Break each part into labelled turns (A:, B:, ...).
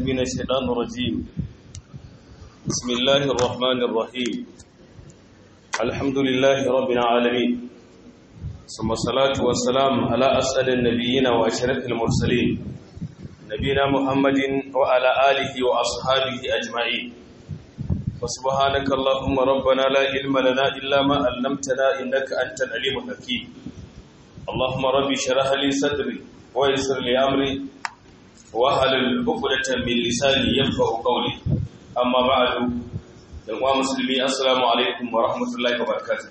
A: من الشيطان الرجيم بسم الله الرحمن الرحيم الحمد لله رب العالمين ثم الصلاة والسلام على أسأل النبيين وأشرف المرسلين نبينا محمد وعلى آله وأصحابه أجمعين وسبحانك اللهم ربنا لا علم لنا إلا ما علمتنا إنك أنت العليم الحكيم اللهم ربي شرح لي صدري ويسر لي أمري wahalul uqdatan min lisani yafqahu qawli amma ba'du dan uwa musulmi assalamu alaikum wa rahmatullahi wa barakatuh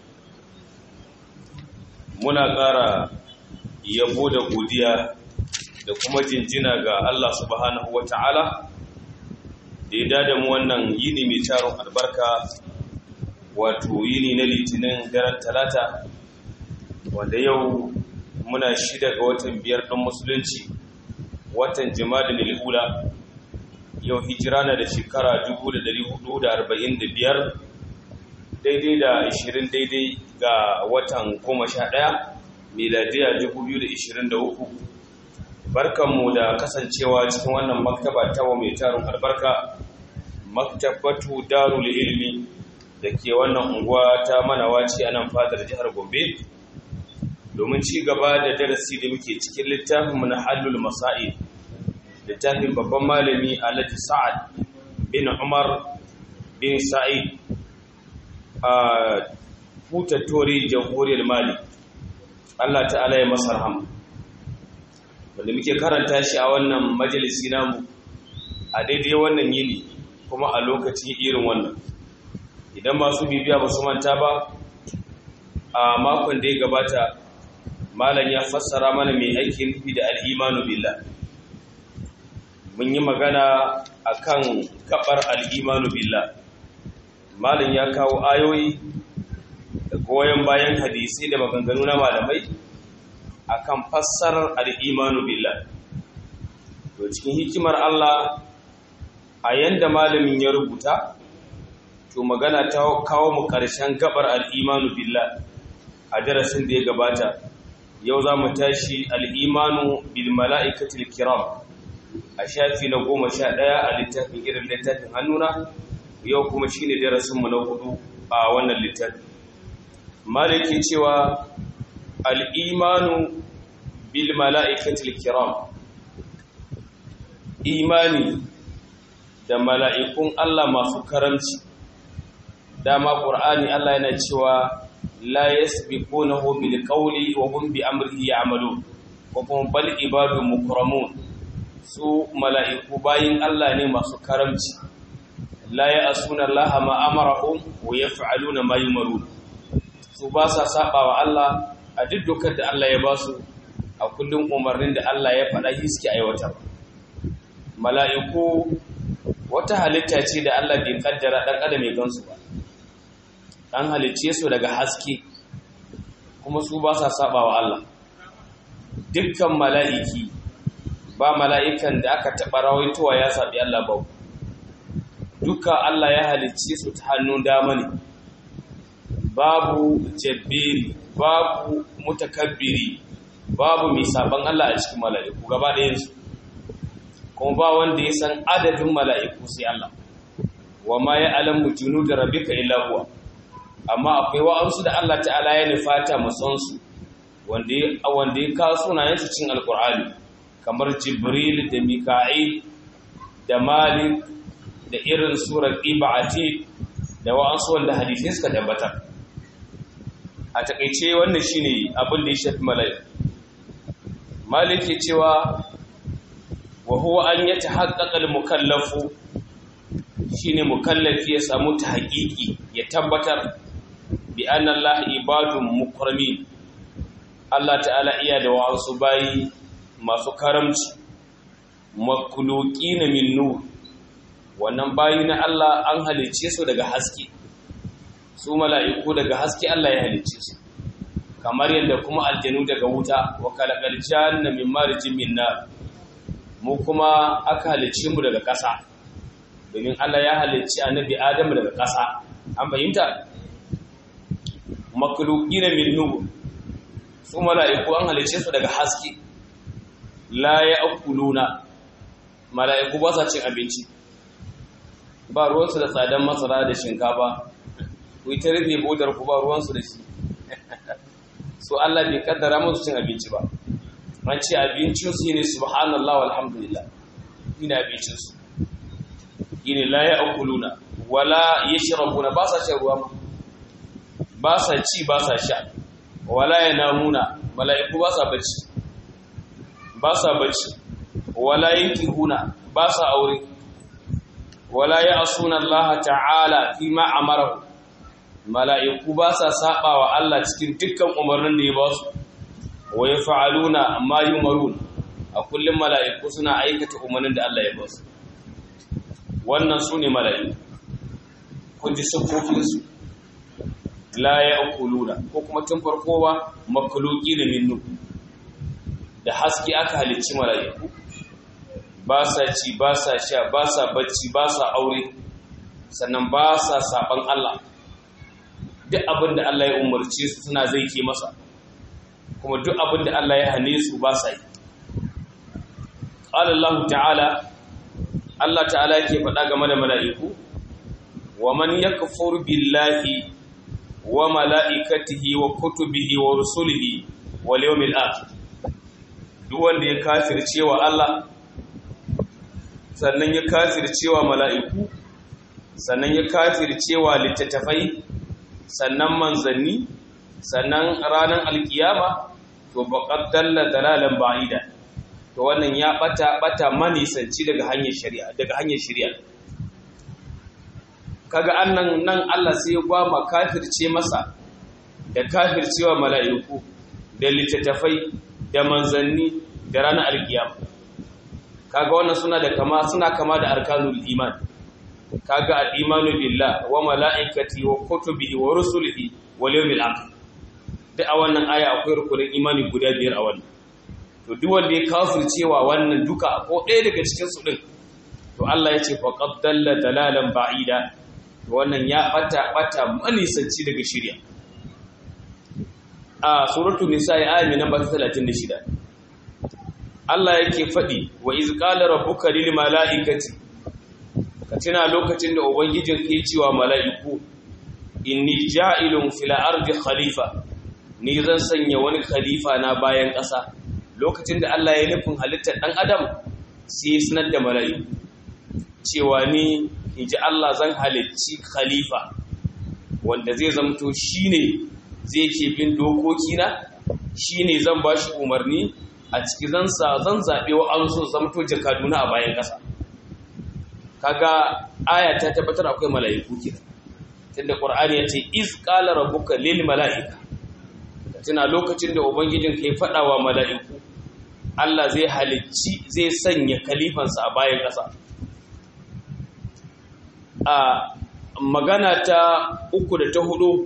A: muna ƙara yabo da godiya da kuma jinjina ga Allah subhanahu wata'ala da ya dada mu wannan yini mai taron albarka wato yini na litinin daren talata wanda yau muna shida ga watan biyar ɗan musulunci watan jima'a milhula yau hijira na da shekara 1445 daidai da 20 daidai ga watan 11 miladiya 2023 barkanmu da kasancewa cikin wannan maktaba ta wa mai tarin albarka maktabatu darul ilmi da ke wannan unguwa ta manawaci a nan fadar jihar gombe domin ci gaba da darasi da muke cikin littafin mu na halul masail littafin babban malami alhaji sa'ad bin umar bin sa'id a hutattori jamhuriyar mali allah ta'ala ya masa rahama wanda muke karanta shi a wannan majalisi namu a daidai wannan yini kuma a lokacin irin wannan idan masu bibiya ba su manta ba a makon da ya gabata malam ya fassara mana mai aikin nufi da al'imanu billah mun yi magana akan kabar al'imanu billah malam ya kawo ayoyi da goyon bayan hadisi da maganganu na malamai akan fassarar al'imanu billah to cikin hikimar Allah a yanda malamin ya rubuta to magana ta kawo mu ƙarshen gabar al'imanu billah a darasin da ya gabata yau za mu tashi al'imanu bil mala'ikatul kiram a shafi na goma sha ɗaya a littafin irin littafin hannuna yau kuma shi ne darasinmu na hudu a wannan littafi maliki cewa al'imanu bil mala'ikatul kiram imani da mala'ikun Allah masu karamci dama ƙur'ani Allah yana cewa la yasbiqunahu bil qawli wa hum bi amrihi ya'malun wa hum bal ibadun mukramun su mala'iku bayin Allah ne masu karamci la ya'suna Allah ma amarahum wa yaf'aluna ma yumarun su ba sa saba wa Allah a duk dokar da Allah ya ba su a kullum umarnin da Allah ya faɗa shi suke aiwatar mala'iku wata halitta ce da Allah bai kaddara dan adam ya gansu ba an halicce su daga haske kuma su ba sa saba wa Allah dukkan mala'iki ba mala'ikan da aka taɓa rawaitowa ya saɓi Allah ba dukkan Allah ya halicce su ta hannun dama ne babu jabbiri babu mutakabbiri babu mai saban Allah a cikin mala'iku gaba ɗayansu kuma ba wanda ya san adadin mala'iku sai Allah wa ma ya alamu junu da rabika illa huwa amma akwai wa'ansu da Allah ta'ala ya nufata masansu wanda ya kawo sunayensu cin alkur'ani kamar jibril da mika'il da malik da irin surar iba'ati da wa'ansu wanda hadisai suka tabbatar a takaice wannan shine abin da ya shafi mala'ik malik ke cewa wa huwa an yatahaqqaqa al-mukallafu shine mukallafi ya samu ta haƙiƙi ya tabbatar bi anna Allah ibadun mukramin Allah ta'ala iya da wa'ansu bayi masu karamci makhluqina min nur wannan bayi na Allah an halice su daga haske su mala'iku daga haske Allah ya halice su kamar yadda kuma aljanu daga wuta wa kalaqal janna min marjin min nar mu kuma aka halice mu daga ƙasa domin Allah ya halicci annabi Adam daga ƙasa an fahimta makhluqina min nur su mala'iku an halice su daga haske la ya'kuluna mala'iku ba sa cin abinci ba ruwansu da tsadan masara da shinkafa ku yi ta rufe bodar ku ba ruwansu da shi so Allah bai kaddara musu cin abinci ba an ce abincinsu ne subhanallah walhamdulillah ina abincinsu yini la ya akuluna wala yashrabuna ba sa shan ruwa ba sa ci ba sa sha wala yanamuna mala'iku ba sa bacci ba sa bacci wala yankihuna ba sa aure wala ya'suna Allah ta'ala fi ma amara mala'iku ba sa saba wa Allah cikin dukkan umarnin da ya ba su wa yaf'aluna ma yumarun a kullum mala'iku suna aikata umarnin da Allah ya ba su wannan su ne mala'iku kun ji siffofinsu la ya akuluna ko kuma tun farko ba makuluki da minnu da haske aka halicci mala'iku ba sa ci ba sa sha ba sa bacci ba sa aure sannan ba sa saban Allah duk abin da Allah ya umarce su suna zai ke masa kuma duk abin da Allah ya hane su ba sa yi Allah ta'ala Allah ta'ala yake faɗa game da mala'iku wa man yakfur billahi wa mala'ikatihi wa kutubihi wa rusulihi wal yawmil akhir duk wanda ya kafirce wa Allah sannan ya kafirce wa mala'iku sannan ya kafirce wa littattafai sannan manzanni sannan ranar alkiyama to baqad dalla dalalan ba'ida to wannan ya bata bata manisanci daga hanyar shari'a daga hanyar shari'a kaga annan nan Allah sai ya gwama kafirce masa da kafircewa mala'iku da littattafai da manzanni da ranar alkiyama kaga wannan suna da kama suna kama da arkanul iman kaga al-imanu billah wa mala'ikati wa kutubihi wa rusulihi wal yawmil akhir duk a wannan aya akwai rukunin imani guda biyar a wannan to duk wanda ya kafircewa wannan duka ko ɗaya daga cikin su din to Allah ya ce faqad dalla dalalan ba'ida to wannan ya bata bata manisanci daga shirya a suratul nisa ya ayi namba 36 Allah yake faɗi wa iz qala rabbuka lil mala'ikati ka tuna lokacin da ubangijin ke cewa mala'iku inni ja'ilun fil ardi khalifa ni zan sanya wani khalifa na bayan ƙasa lokacin da Allah ya nufin halittar ɗan adam sai sanar da mala'iku cewa ni in ji Allah zan halicci khalifa wanda zai zamto shi ne zai ke bin dokokina shi ne zan ba shi umarni a ciki zan zaɓe wa an so zamto jakaduna a bayan ƙasa kaga aya ta tabbatar akwai mala'iku kira tunda ƙwar'ani ya ce iz ƙala rabbuka lil mala'ika tuna lokacin da ubangijin ka ya faɗa wa mala'iku Allah zai halicci zai sanya kalifansa a bayan ƙasa a magana ta uku da ta hudu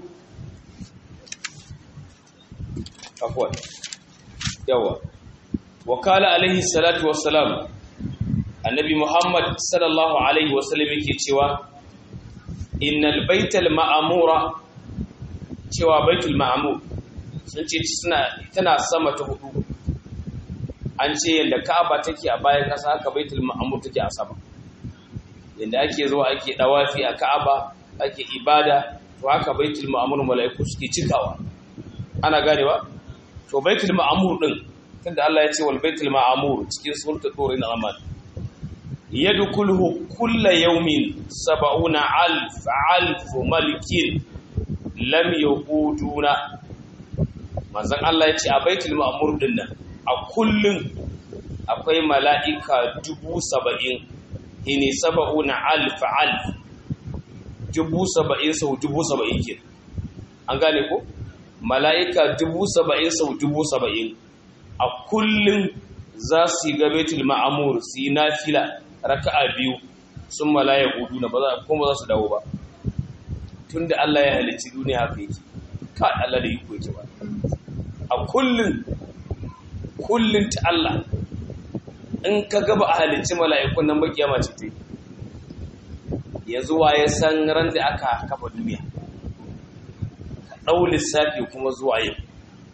A: afuwa yawa wakala alaihi salatu wassalam annabi muhammad sallallahu alaihi wasallam yake cewa innal baital ma'amura cewa baitul ma'amur sun ce tana sama ta hudu an ce yadda ka'aba take a bayan ƙasa haka baitul ma'amur take a sama yadda ake zuwa ake dawafi a ka'aba ake ibada to haka baitul ma'amur mala'iku suke cikawa ana ganewa to baitul ma'amur din tunda Allah ya ce wal baitul ma'amur cikin suratul tur na amal yadkhuluhu kullu yawmin sab'una alf alf malikin lam yaquduna manzon Allah ya ce a baitul ma'amur din nan a kullun akwai mala'ika dubu saba'in hini saba'una alf alf dubu saba'in sau dubu saba'in ke an gane ko mala'ika dubu saba'in sau dubu saba'in a kullum za su yi gabetul ma'amur su yi nafila raka'a biyu sun malaya gudu na ba za kuma za su dawo ba tun da Allah ya halicci duniya haka yake ka Allah da iko yake ba a kullum kullum ta Allah in ka gaba a halicci mala'ikun nan ba kiyama ce ta yanzu waye san ran da aka kafa duniya ka ɗau lissafi kuma zuwa yau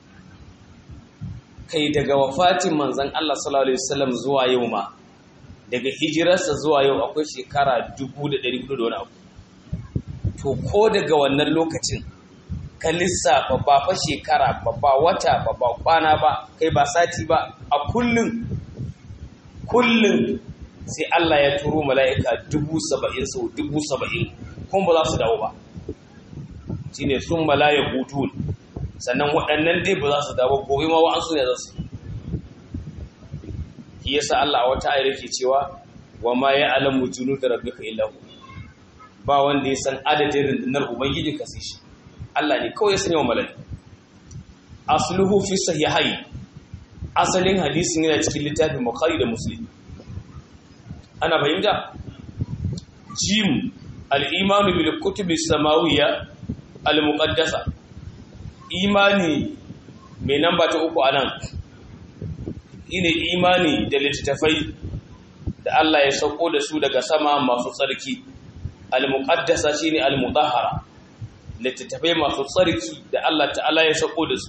A: kai daga wafatin manzan Allah sallallahu alaihi wasallam zuwa yau ma daga hijirarsa zuwa yau akwai shekara 1400 da wani abu to ko daga wannan lokacin ka lissafa ba fa shekara ba ba wata ba ba kwana ba kai ba sati ba a kullum kullum sai Allah ya turo mala'ika dubu saba'in sau dubu saba'in kuma ba za su dawo ba shi ne sun malaya hutun sannan waɗannan dai ba za su dawo gobe ma wa'ansu ne za su shi yasa Allah a wata ayar ke cewa wa ma ya alamu junu da rabbika illa hu ba wanda ya san adadin rundunar ubangiji ka sai shi Allah ne kawai ya sanya wa mala'ika asluhu fi sahihai asalin hadisin yana cikin littafin bukhari da muslim ana fahimta jim al-imanu bil kutubi samawiyya al-muqaddasa imani mai namba ta uku anan ine imani da littattafai da Allah ya sauko da su daga sama masu tsarki al-muqaddasa shine al-mudahhara littattafai masu tsarki da Allah ta'ala ya sauko da su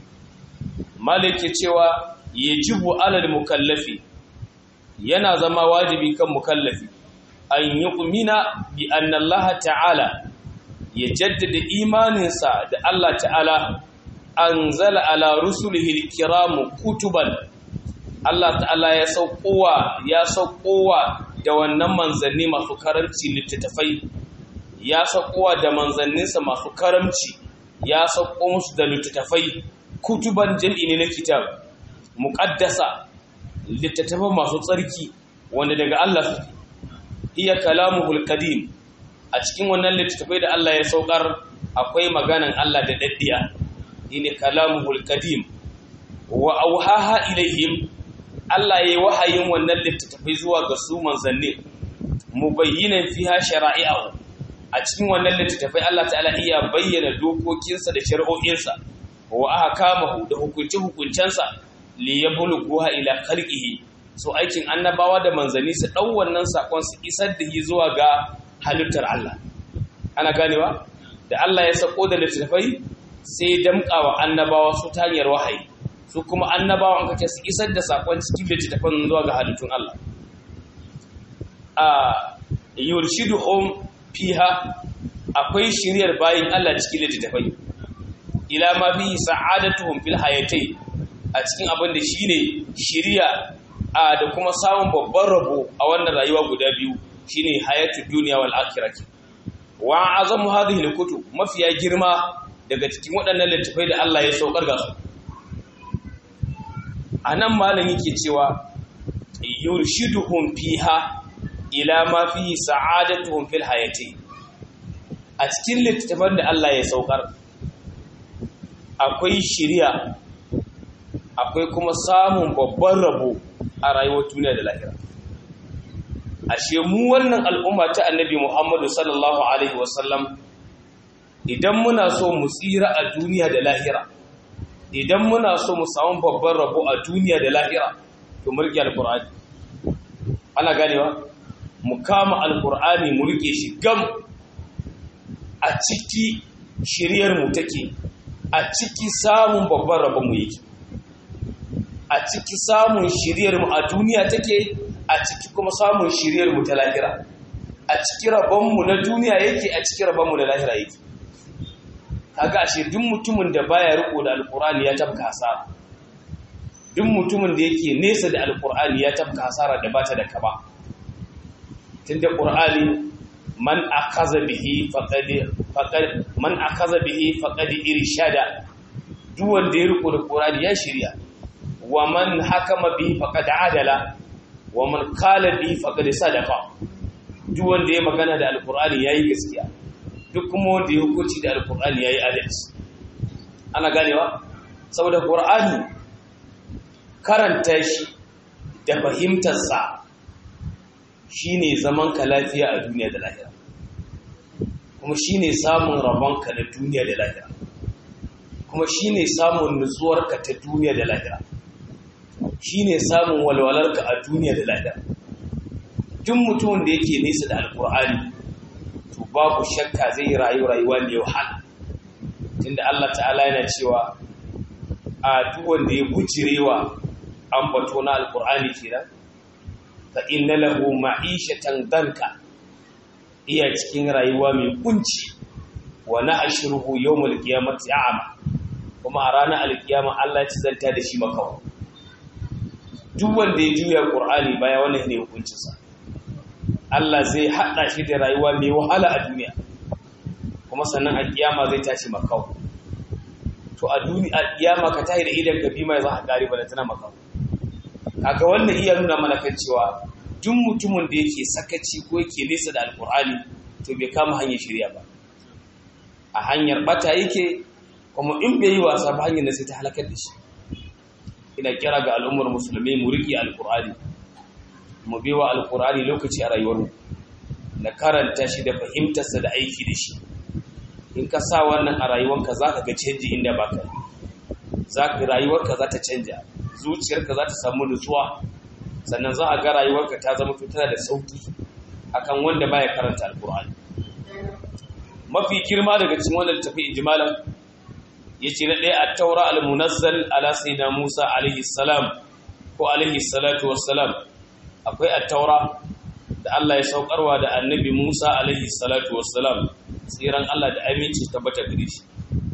A: malike cewa yajibu alal mukallafi yana zama wajibi kan mukallafi an yu'mina bi anna Allah ta'ala ya jaddada imaninsa da Allah ta'ala anzala ala rusulihi alkiram kutuban Allah ta'ala ya saukowa ya saukowa da wannan manzanni masu karamci littattafai ya saukowa da manzanninsa masu karamci ya sauko musu da littattafai kutuban jam'i ne na kitab muqaddasa littattafan masu tsarki wanda daga Allah suke iya kalamuhul qadim a cikin wannan littattafai da Allah ya saukar akwai maganan Allah da daddiya ine kalamuhul qadim wa auhaha ilaihim Allah yayi wahayin wannan littattafai zuwa ga su manzanni mubayyinan fiha shara'i'ahu a cikin wannan littattafai Allah ta'ala iya bayyana dokokinsa da shari'o'insa wa ahkamahu da hukunce-hukuncensa li yabluguha ila khalqihi so aikin annabawa da manzanni su dau wannan sakon su isar da shi zuwa ga halittar Allah ana ganewa da Allah ya sako da littafai sai damƙawa annabawa su ta hanyar wahayi su kuma annabawa an kace su isar da sakon cikin littafan zuwa ga halittun Allah a yurshiduhum fiha akwai shiriyar bayin Allah cikin littafai ila ma fi sa'adatuhum fil hayatai a cikin abin da shine shiriya a da kuma samun babban rabo a wannan rayuwa guda biyu shine hayatud dunya wal akhirah wa azamu hadhihi alkutub mafiya girma daga cikin waɗannan littafai da Allah ya saukar ga su anan malam yake cewa yurshiduhum fiha ila ma fi sa'adatuhum fil hayati a cikin littafan da Allah ya saukar akwai shiriya akwai kuma samun babban rabo a rayuwar duniya da lahira ashe mu wannan al'umma ta annabi Muhammadu sallallahu alaihi wasallam idan muna so mu tsira a duniya da lahira idan muna so mu samu babban rabo a duniya da lahira to mulki alqur'ani ana ganewa mu kama alqur'ani mu rike shi gam a ciki shiriyar mu take a ciki samun babban rabon mu yake a ciki samun shiriyar mu a duniya take a ciki kuma samun shiriyar mu ta lahira a ciki rabon mu na duniya yake a ciki rabon mu na lahira yake kaga ashe duk mutumin da baya riko da alqur'ani ya tabka hasara duk mutumin da yake nesa da alqur'ani ya tabka hasara da bata da kaba tunda qur'ani man akaza bihi faqad faqad man akaza bihi faqad irshada duk wanda ya riko da qur'ani ya shirya wa man hakama bihi faqad adala wa man qala bihi faqad sadaqa duk wanda ya magana da alqur'ani yayi gaskiya duk kuma wanda ya hukunci da alqur'ani yayi adalci ana ganewa saboda qur'ani karanta shi da fahimtar sa shine zaman ka lafiya a duniya da lahira kuma shine samun rabonka na duniya da lahira kuma shine samun nutsuwarka ta duniya da lahira shine samun walwalarka a duniya da lahira duk mutumin da yake nesa da alkur'ani to babu shakka zai yi rayu rayuwa ne wahala tunda Allah ta'ala yana cewa a duk wanda ya bujirewa an bato na alkur'ani kenan fa inna lahu ma'ishatan danka iya cikin rayuwa mai kunci wa na'shuruhu yawmal qiyamati a'ma kuma a ranar alkiyama Allah ya zanta da shi makawa duk wanda ya juya Qur'ani baya wannan ne hukuncinsa Allah zai hada shi da rayuwa mai wahala a duniya kuma sannan a kiyama zai tashi makawa to a duniya a kiyama ka tahi da idan ka bi mai za a gari ba da tana makawa kaga wannan iya nuna mana kan cewa duk mutumin da yake sakaci ko yake nesa da alkur'ani to bai kama hanyar shirya ba a hanyar bata yake kuma in bai yi wasa ba hanyar da sai ta halakar da shi ina kira ga al'ummar musulmi mu riƙe alkur'ani mu bi wa alkur'ani lokaci a rayuwarmu na karanta shi da fahimtarsa da aiki da shi in ka sa wannan a rayuwarka za ka ga canji inda ba ka za ka rayuwarka za ta canja zuciyarka za ta samu nutsuwa sannan za a ga rayuwarka ta zama tana da sauki akan wanda baya karanta alkur'ani mafi girma daga cikin wannan tafi ijmalan yace na ɗaya at-taura al-munazzal ala sayyidina Musa alaihi salam ko alaihi salatu wassalam akwai at-taura da Allah ya saukarwa da annabi Musa alaihi salatu wassalam tsiran Allah da aminci tabbata gare shi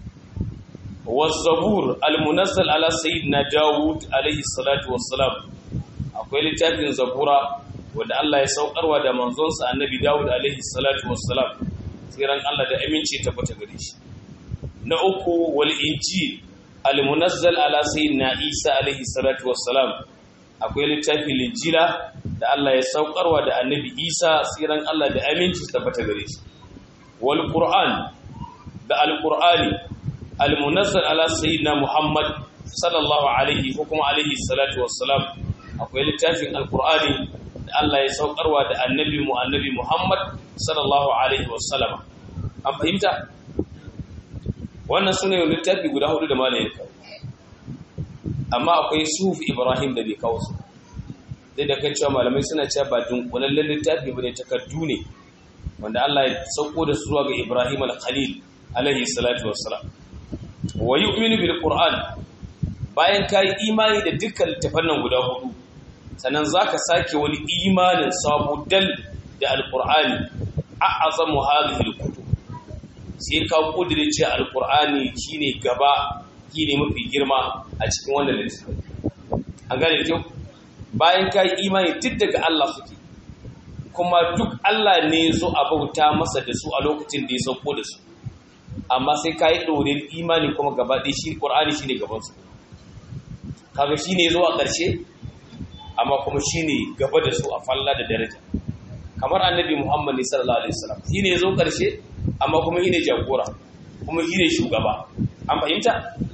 A: والزبور المنزل على سيدنا داود عليه الصلاة والسلام akwai littafin zabura wanda Allah ya saukarwa da manzonsa annabi Dawud alaihi salatu wassalam tsiran Allah da aminci tabbata gare shi na uku wal injil al munazzal ala sayyidina Isa alaihi salatu wassalam akwai littafin linjila da Allah ya saukarwa da annabi Isa tsiran Allah da aminci tabbata gare shi wal qur'an da al qur'ani al munazzal ala sayyidina Muhammad sallallahu alaihi ko kuma alaihi salatu wassalam akwai littafin alkur'ani da Allah ya saukarwa da annabi mu annabi Muhammad sallallahu alaihi wasallam an fahimta wannan sune littafi guda hudu da malamin ya kawo amma akwai sufi Ibrahim da bai kawo su dai da kan cewa malamai suna cewa ba dunkulallen littafi bane takardu ne wanda Allah ya sauko da su zuwa ga Ibrahim al-Khalil alaihi salatu wassalam wa yu'minu bil qur'an bayan kai imani da dukkan littafan nan guda hudu sannan za ka sake wani imanin sabu dal da alkur'ani a azamu halihil kutu sai ka kudirce alkur'ani shine gaba shine mafi girma a cikin wannan littafin an gane kyau bayan ka yi imani duk daga Allah suke kuma duk Allah ne zo a bauta masa da su a lokacin da ya sauko da su amma sai ka yi ɗorin imani kuma gaba ɗaya shi ƙur'ani shine gabansu kaga shine zuwa ƙarshe amma kuma shine gaba da su a falla da daraja kamar annabi Muhammad sallallahu alaihi wasallam shine yazo karshe amma kuma shine jagora kuma shine shugaba an fahimta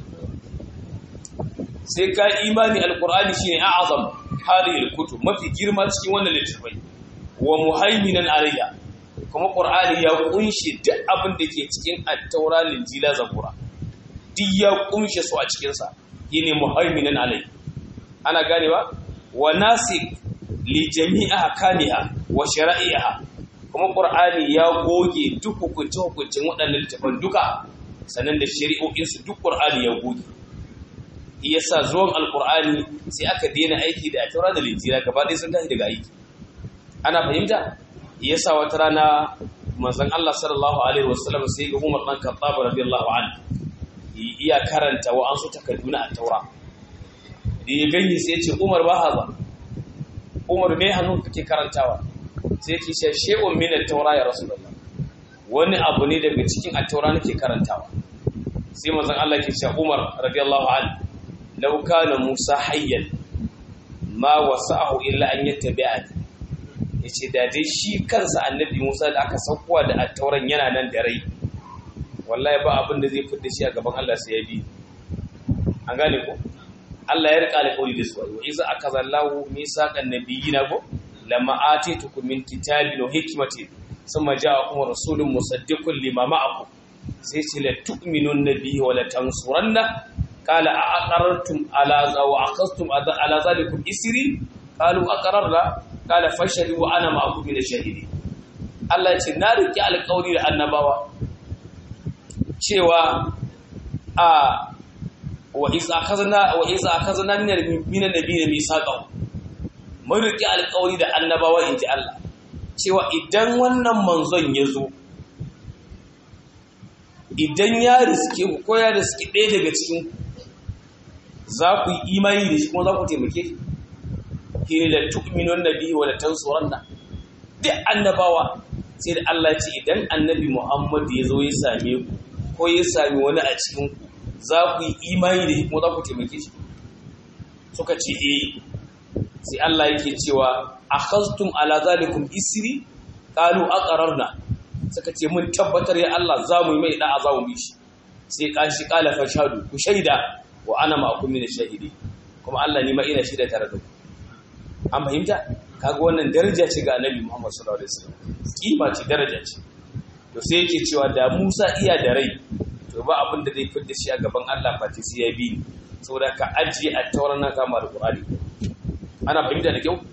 A: sai ka imani alqur'ani shine a'azam hadhihi alkutub mafi girma cikin wannan littafai wa muhaiminan alayya kuma qur'ani ya kunshi duk abin da ke cikin at-taura linjila zabura duk ya kunshe su a cikin sa shine muhaiminan alayya ana ganewa wa nasik li jami'a hakaniha wa shara'iha kuma qur'ani ya goge duk hukunce hukuncin waɗannan littafan duka sannan da shari'o'in su duk qur'ani ya goge yasa zuwan alqur'ani sai aka daina aiki da taura da linjila gaba ɗaya sun tafi daga aiki ana fahimta yasa wata rana manzon Allah sallallahu alaihi wasallam sai ga Umar dan Khattab radiyallahu anhu iya karanta wa an su takadduna a taura da ya gani sai ce umar ba haza umar mai hannun kake karantawa sai ke ce she'un minar taura ya rasu da wani abu ne daga cikin a taura nake karantawa sai mazan Allah ke ce umar radiyallahu an lauka na musa hayyan ma wasa'ahu illa an yattabi'ani yace da dai shi kansa annabi musa da aka saukowa da attauran yana nan da rai wallahi ba abin da zai fitta shi a gaban Allah sai ya bi an gane ko Allah ya rika alƙawari da su wa iza akazallahu misaqan nabiyina ko lamma atitukum min kitabin wa hikmatin thumma ja'akum rasulun musaddiqun lima ma'akum sai ce la tu'minun nabiyyi wa la tansuranna qala a aqarrtum ala wa aqastum ala zalikum isri qalu aqarrna qala fashhadu wa ana ma'akum min ash-shahidin Allah ya ce na riki alƙawari da annabawa cewa a wa iz akhazna wa iz akhazna min min nabiyyin misaqahu mun riƙe alƙawari da annabawa in ji Allah cewa idan wannan manzon ya zo idan ya riske ku ko ya riske ɗaya daga cikin za ku yi imani da shi kuma za ku taimake shi ke da tu'minun nabi wa la tansuranna duk annabawa sai da Allah ce idan annabi Muhammad ya zo ya same ku ko ya sami wani a cikin ku za ku yi imani da shi kuma za ku taimake shi suka ce eh sai Allah yake cewa akhaztum ala zalikum isri qalu aqrarna suka ce mun tabbatar ya Allah za mu yi mai da'a za mu bi shi sai kashi qala fashadu ku shaida wa ana ma'akum min shahidi kuma Allah ni ma ina shaida tare da ku an fahimta kaga wannan daraja ce ga Annabi Muhammad sallallahu alaihi wasallam kima ce daraja ce to sai yake cewa da Musa iya da rai to ba abin da zai fitar shi a gaban Allah fati sai ya bi ni saboda ka ajiye a tauran nan kama da Qur'ani ana fahimta da kyau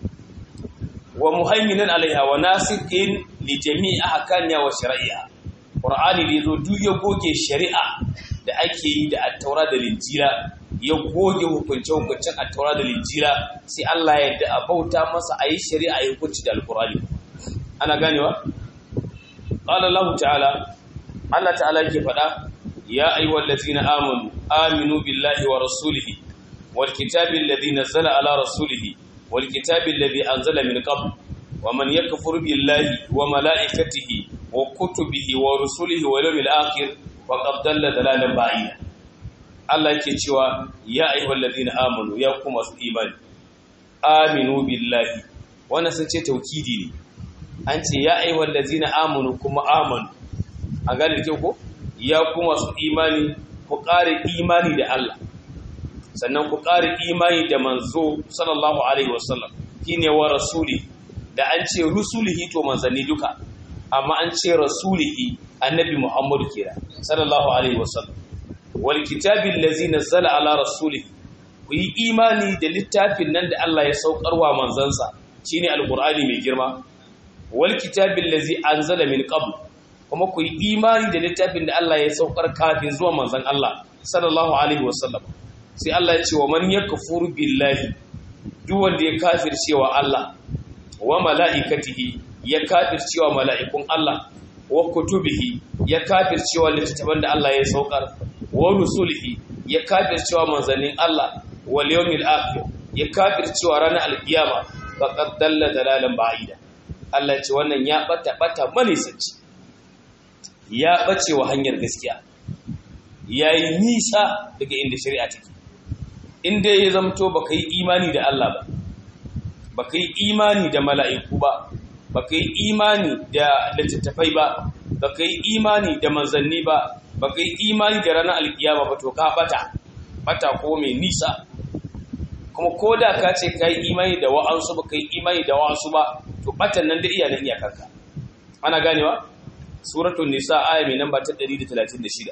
A: wa muhaiminan alaiha wa nasikin li jami'i ahkamiha wa shari'a Qur'ani da yazo duk ya goge shari'a da ake yi da at-taura da linjila ya goge hukunce hukuncen at-taura da linjila sai Allah ya yarda a bauta masa ayi shari'a ya hukunci da al-Qur'ani ana ganewa qala Allah ta'ala Allah ta'ala yake faɗa ya ayyuhal ladzina amanu aminu billahi wa rasulihi wal kitabi alladhi nazzala ala rasulihi wal kitabi alladhi anzala min qabl wa man yakfur billahi wa malaikatihi wa kutubihi wa rusulihi wal yawmil akhir faqad dalla dalalan ba'ida Allah yake cewa ya ayyuhal ladzina amanu ya kuma su imani aminu billahi wannan sun ce taukidi ne an ce ya ayyuhal ladzina amanu kuma amanu a gane ke ko ya kuma su imani ku ƙare imani da Allah sannan ku ƙare imani da manzo sallallahu alaihi wasallam shine wa rasuli da an ce rusulihi to manzanni duka amma an ce rasulihi annabi Muhammad kira sallallahu alaihi wasallam wal kitabi allazi nazzala ala rasulihi ku yi imani da littafin nan da Allah ya saukarwa manzansa shine alqur'ani mai girma wal kitabi allazi anzala min qabl kuma ku yi imani da littafin da Allah ya saukar kafin zuwa manzon Allah sallallahu alaihi wasallam sai Allah ya ce wa man yakfur billahi duk wanda ya kafircewa Allah wa mala'ikatihi ya kafircewa mala'ikun Allah wa kutubihi ya kafircewa littafin da Allah ya saukar wa rusulihi ya kafircewa manzannin Allah wal yawmil akhir ya kafircewa ranar alkiyama faqad dalla dalalan ba'ida Allah ya ce wannan ya bata bata manisanci ya ɓace wa hanyar gaskiya ya yi nisa daga inda shari'a take inda ya zamto ba ka yi imani da Allah ba ba ka yi imani da mala'iku ba ba ka yi imani da littattafai ba ba ka yi imani da manzanni ba ba ka yi imani da ranar alkiyama ba to ka bata bata ko mai nisa kuma ko da ka ce ka yi imani da wa'ansu ba ka yi imani da wa'ansu ba to batan nan da iya nan iyakarka ana ganewa suratul nisa aya mai namba ta 136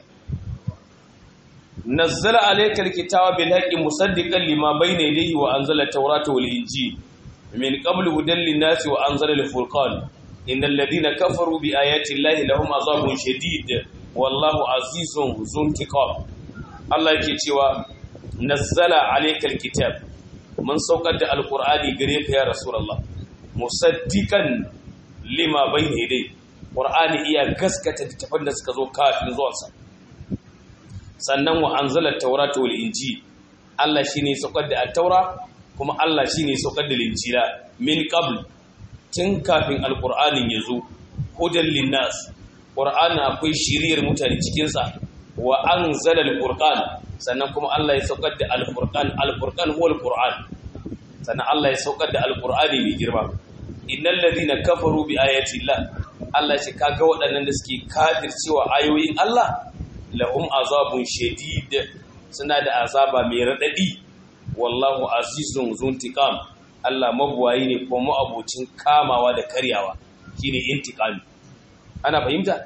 A: nazzala alayka alkitaba bil haqqi musaddiqan lima bayna yadayhi wa anzala at-taurata wal injil min qablu hudan lin-nasi wa anzala al-furqan innal ladina kafaru bi ayati llahi lahum azabun shadid wallahu azizun zuntiqam Allah yake cewa nazzala alayka alkitab mun saukar da alqur'ani gare ka ya rasulullah musaddiqan lima bayna yadayhi Qur'ani iya gaskata littafan da suka zo kafin zuwansa sannan wa anzala at-taurata wal injil Allah shine saukar da at-taura kuma Allah shine saukar da injila min qabl tun kafin al-Qur'anin yazo hudan linnas Qur'ani akwai shiriyar mutane cikin sa wa anzala al-Qur'an sannan kuma Allah ya saukar da al-Qur'an al-Qur'an huwa al-Qur'an sannan Allah ya saukar da al-Qur'ani mai girma innal ladina kafaru bi ayati Allah Allah ce kaga waɗannan da suke kafircewa ayoyin Allah lahum azabun shadid suna da azaba mai radadi wallahu azizun zuntiqam Allah mabuwayi ne kuma abocin kamawa da karyawa shine intiqami ana fahimta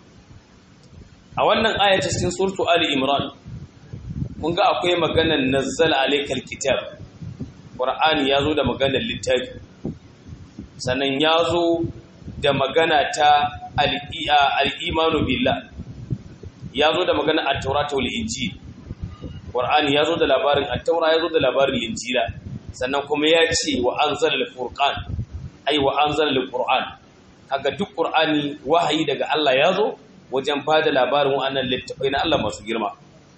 A: a wannan aya ta cikin suratu ali imran kun ga akwai maganar nazzala alaykal kitab qur'ani yazo da maganar littafi sannan yazo da magana ta al'imanu billah ya zo da magana a taurata wal injil ƙwar'ani ya zo da labarin a taura ya zo da labarin injila sannan kuma ya ce wa anzala al-furqan ai wa anzala al-qur'an kaga duk qur'ani wahayi daga Allah ya zo wajen bada labarin wannan littafai na Allah masu girma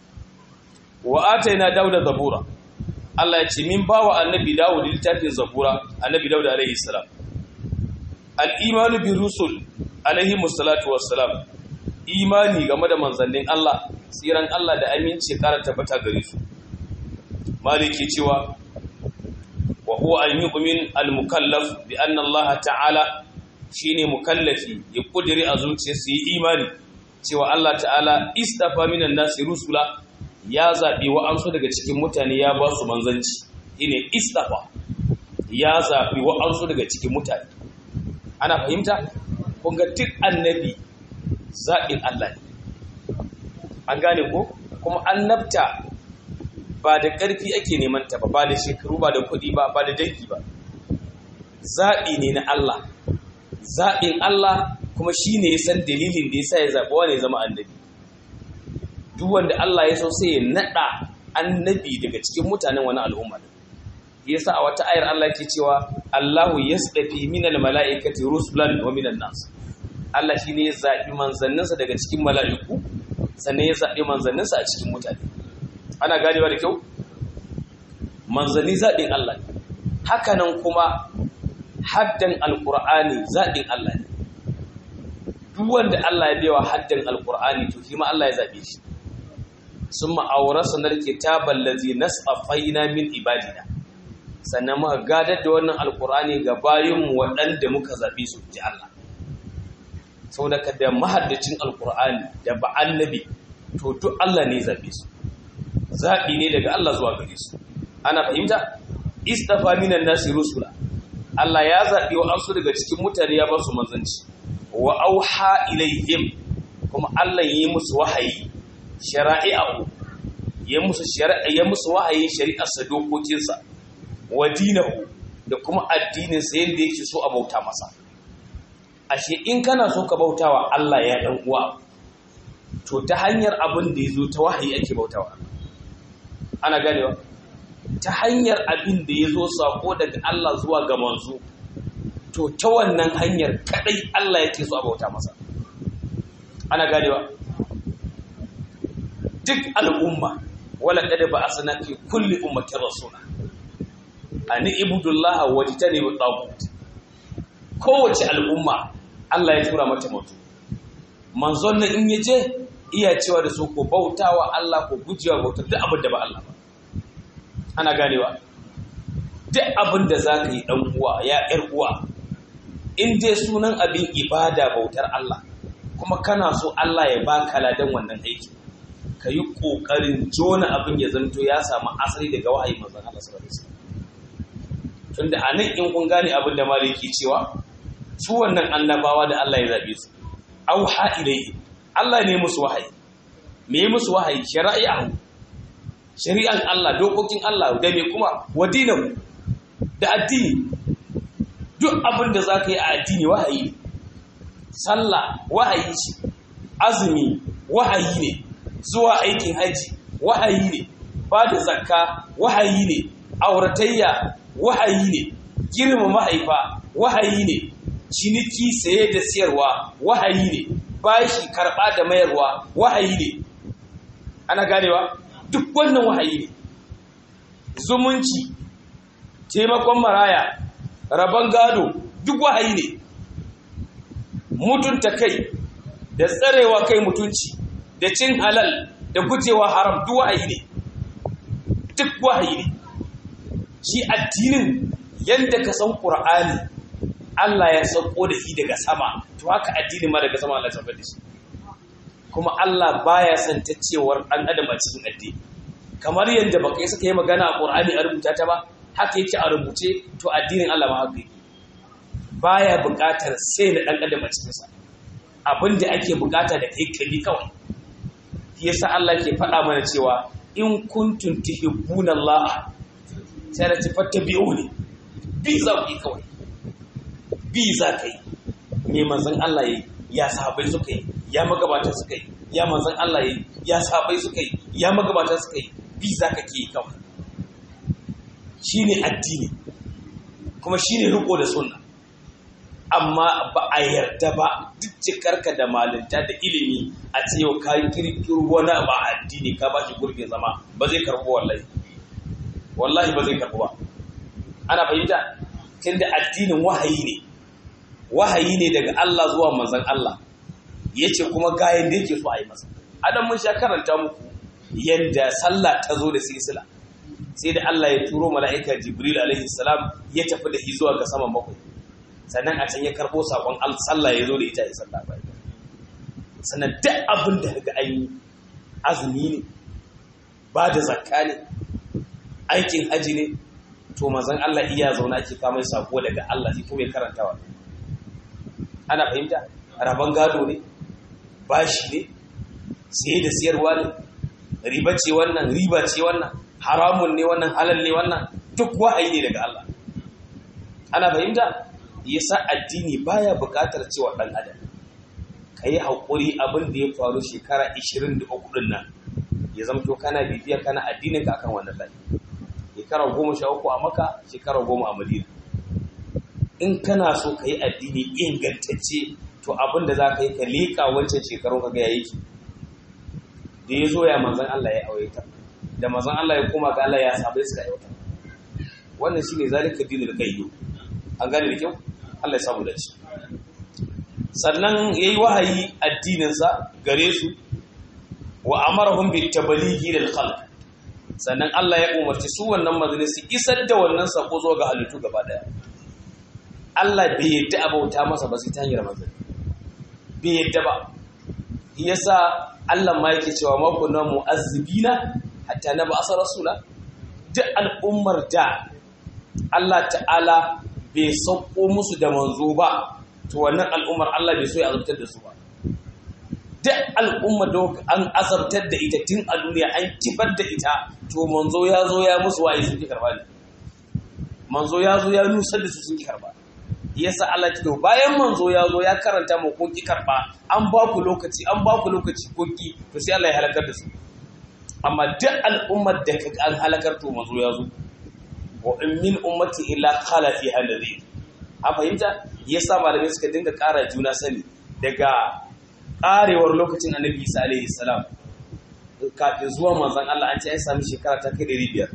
A: wa ataina dauda zabura Allah ya ce min bawa annabi Dawud littafin zabura annabi Dawud alaihi salam al-imanu bi rusul alaihi musallatu wassalam imani game da manzannin Allah tsiran Allah da aminci kara tabbata gare su maliki cewa wa huwa an yu'min al-mukallaf bi anna Allah ta'ala shine mukallafi ya kudiri a zuciyarsa yi imani cewa Allah ta'ala istafa minan nasi rusula ya zaɓi wa'ansu daga cikin mutane ya ba su manzanci ine istafa ya zaɓi wa'ansu daga cikin mutane ana fahimta kunga duk annabi zaɓin Allah ne an gane ko kuma annabta ba da ƙarfi ake neman ta ba ba da shekaru ba da kuɗi ba ba da dangi ba zaɓi ne na Allah zaɓin Allah kuma shi ne ya san dalilin da ya sa ya zaɓi wane zama annabi duk wanda Allah ya so sai ya naɗa annabi daga cikin mutanen wani al'umma ya sa a wata ayar Allah ke cewa Allahu yasdafi minal mala'ikati rusulan wa minan nas Allah shi ne ya zaɓi manzanninsa daga cikin mala'iku sannan ya zaɓi manzanninsa a cikin mutane ana ganewa da kyau manzanni zaɓin Allah ne hakanan kuma haddan alƙur'ani zaɓin Allah ne duk wanda Allah ya bewa haddan alƙur'ani to shi ma Allah ya zaɓe shi sun ma'aurarsa na kitaban lazi nas'afaina min ibadina sannan muka gadar da wannan alƙur'ani ga bayinmu waɗanda muka zaɓe su ji Allah sau da da mahaddacin alƙur'ani da ba annabi to duk Allah ne zaɓe su zaɓi ne daga Allah zuwa gare su ana fahimta istafa minan nasi rusula Allah ya zaɓi wa amsu daga cikin mutane ya ba su manzanci wa auha ilaihim kuma Allah yi musu wahayi shara'i'ahu ya musu shari'a ya musu wahayi shari'ar sa dokokin sa wa dinahu da kuma addinin sa yanda yake so a bauta masa ashe in kana so ka bautawa Allah ya dan uwa to ta hanyar abin da yazo ta wahayi ake bautawa ana ganewa ta hanyar abin da yazo sako daga Allah zuwa ga manzo to ta wannan hanyar kadai Allah yake so a bauta masa ana ganewa duk al'umma wala kada ba asana fi kulli ummatin rasula ani ibudullah wajtani bi tagut kowace al'umma Allah ya tura mata mutu manzon nan in yaje iya cewa da su ko bautawa Allah ko gujewa bautar duk abin da ba Allah ba ana ganewa duk abin da zaka yi dan uwa ya yar uwa in dai sunan abin ibada bautar Allah kuma kana so Allah ya baka ladan wannan aiki ka yi ƙoƙarin jona abin ya zanto ya samu asali daga wahayi manzon Allah sallallahu alaihi wasallam tunda anan in kun gane abin da maliki cewa su wannan annabawa da Allah ya zabe su auha ilayhi Allah ne musu wahayi me musu wahayi shari'ahu shari'an Allah dokokin Allah da me kuma wadinahu da addini duk abin da za ka yi a addini wahayi ne sallah wahayi ce azumi wahayi ne zuwa aikin haji wahayi ne ba da zakka wahayi ne auratayya wahayi ne girma mahaifa wahayi ne ciniki saye da siyarwa wahayi ne bashi karɓa da mayarwa wahayi ne ana ganewa duk wannan wahayi ne zumunci taimakon maraya rabon gado duk wahayi ne mutunta kai da tsarewa kai mutunci da cin halal da gujewa haram duk wahayi ne duk wahayi ne shi addinin yadda ka san ƙur'ani Allah ya sauko da shi daga sama to haka addinin ma daga sama Allah ya saukar da shi kuma Allah baya son ta cewar ɗan adam a cikin addini kamar yadda baka yi suka yi magana a ƙur'ani a rubuta ta ba haka yake a rubuce to addinin Allah ma haka yake baya buƙatar sai na ɗan adam a cikinsa abin da ake buƙata da kai kabi kawai shi yasa Allah ke faɗa mana cewa in kuntum tuhibbuna Allah sai da tafattabi'uni bi za ku yi kawai bi za ka yi me manzon Allah yi ya sahabbai suka yi ya magabata suka yi ya manzon Allah yi ya sahabbai suka yi ya magabata suka yi bi za ka ke kawai shine addini kuma shine riko da sunna amma ba a yarda ba duk cikarka da malinta da ilimi a ce yau ka kirkiro wani ba addini ka ba shi gurbin zama ba zai karɓo wallahi wallahi ba zai karɓo ba ana fahimta tunda addinin wahayi ne wahayi ne daga Allah zuwa manzon Allah yace kuma gayan da yake so a yi masa adam mun sha karanta muku yanda sallah ta zo da silsila sai da Allah ya turo mala'ika Jibril alaihi salam ya tafi da shi zuwa ga saman bakwai sannan a can ya karbo sakon sallah ya zo da ita ya sallah bai sannan duk abin da ga an yi azumi ne ba da zakka ne aikin haji ne to manzon Allah iya zauna ake kama sako daga Allah shi kuma ya karantawa ana fahimta rabon gado ne bashi ne siye da siyarwa ne riba ce wannan riba ce wannan haramun ne wannan halal ne wannan duk wa'ayi ne daga Allah ana fahimta yasa addini baya buƙatar cewa ɗan adam ka yi haƙuri abin da ya faru shekara 23 ɗin nan ya zama to kana bibiya kana addinin ka akan wannan layi shekara goma sha uku a maka shekara goma a madina in kana so ka yi addini ingantacce to abin da za ka yi ka leƙa wancan shekarun ka ga ya yake da ya zo ya manzan Allah ya aure da manzan Allah ya koma ga Allah ya sabai suka yauta wannan shine zalika dinul qayyu an gane da kyau Allah ya samu da shi sannan yayi wahayi addininsa gare su wa amarahum bit tablighi lil khalq sannan Allah ya umarci su wannan majalisi isar da wannan sako zuwa ga halittu gaba daya Allah bai yadda abauta masa ba sai ta hanyar manzanni bai yadda ba yasa Allah ma yake cewa ma kunna mu'azzibina hatta na ba asar rasula duk al'ummar da Allah ta'ala bai sauko musu da manzo ba to wannan al'ummar Allah bai so ya azabtar da su ba duk al'ummar da an azabtar da ita tun a duniya an kifar da ita to manzo ya zo ya musu waye sun ki karba ne manzo ya zo ya nusar da su sun ki karba yasa Allah ya to bayan manzo ya zo ya karanta mu kun ki karba an ba ku lokaci an ba ku lokaci kun ki to sai Allah ya halakar da su amma duk al'ummar da kaga an halakar to manzo ya zo wa in min ummati illa khala fi hadhihi a fahimta yasa malamai suka dinga ƙara juna sani daga ƙarewar lokacin annabi Isa alaihi salam kafin zuwa manzon Allah an ce ya sami shekara ta kai biyar.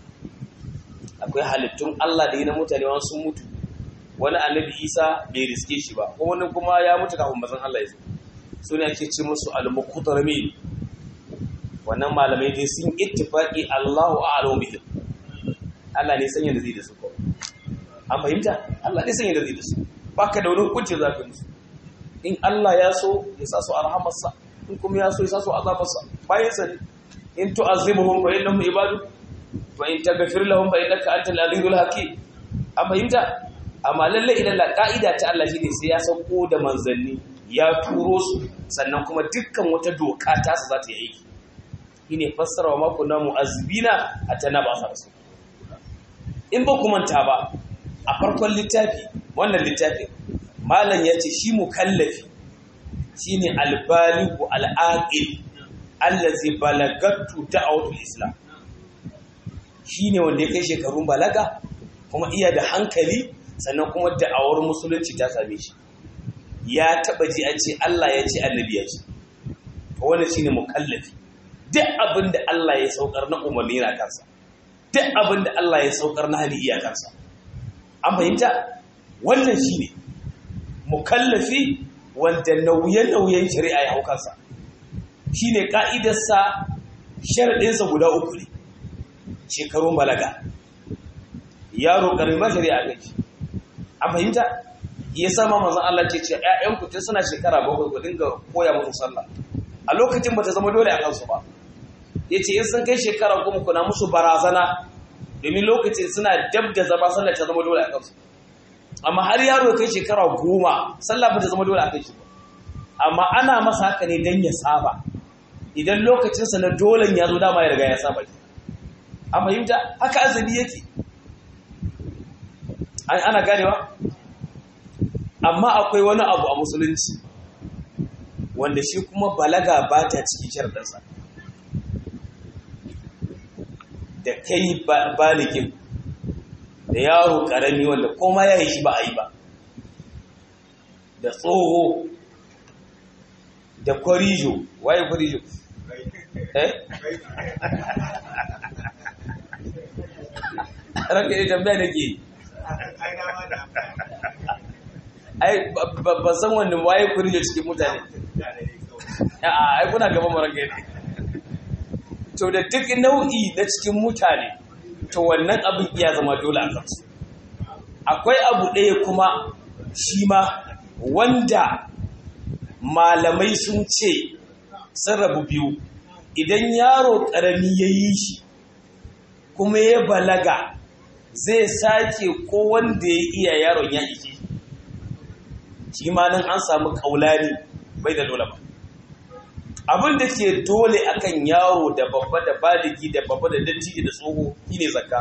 A: akwai halittun Allah da yi na mutane wani sun mutu wani annabi Isa bai riske shi ba ko wani kuma ya mutu kafin manzon Allah ya zo su ne ake ce musu al-muqtarmin wannan malamai dai sun ittifaqi Allahu a'lamu bihim Allah ne sanya da zai da su ko an fahimta Allah ne sanya da zai da su baka da wani hukunci zaka musu in Allah ya so ya sa su arhamarsa in kuma ya so ya sa su azabarsa bayan sa ne in tu'azibuhum fa innahum ibadu wa in taghfir lahum fa innaka antal azizul hakim an fahimta amma lalle idan la ka'ida ta Allah shine sai ya sauko da manzanni ya turo su sannan kuma dukkan wata doka ta su za ta yi aiki shine fassara wa mako na mu'azzibina atana ba sa rasul in ba ku manta ba a farkon littafi wannan littafin malam ya ce shi mukallafi shine albaligu al'aqil allazi balagatu da'watul islam shine wanda ya kai shekarun balaga kuma iya da hankali sannan kuma da'awar musulunci ta same shi ya taba ji an ce Allah ya ce annabi ya ce to wannan shine mukallafi duk abin da Allah ya saukar na umarni na kansa duk abin da Allah ya saukar na hali iya kansa an fahimta wannan shine mukallafi wanda nauye-nauyen shari'a ya hau kansa shine ka'idarsa sharaɗinsa guda uku ne shekarun balaga yaro ƙarfi ba shari'a kai a fahimta ya sama mazan Allah ce ce ‘ya'yanku tun suna shekara bakwai ku dinga koya musu sallah a lokacin ba ta zama dole a kansu ba ya ce in sun kai shekara goma kuna musu barazana domin lokacin suna dab da zama sallah ta zama dole a kansu amma har yaro kai shekara goma sallah ba ta zama dole a kai shi ba amma ana masa haka ne don ya saba idan lokacinsa na dolen ya zo dama ya riga ya saba a fahimta haka azumi yake ana ganewa amma akwai wani abu a musulunci wanda shi kuma balaga ba ta cikin sharɗarsa da kai baligin da yaro karami wanda koma ya yi shi ba a yi ba da tsoho da kwarijo waye kwarijo eh ranka yi tambaya da ke ai ba san wanda waye kwarijo cikin mutane ai kuna gaban mu ranka ne to da duk nau'i na cikin mutane to wannan abin iya zama dole a kansu akwai abu ɗaya kuma shi ma wanda malamai sun ce sun rabu biyu idan yaro ƙarami ya yi shi kuma ya balaga zai sake ko wanda ya iya yaron ya ike shi ma nan an samu kaulani bai da dole ba abin da ke dole akan yaro da babba da baligi da babba da dattijo da tsoho shine zakka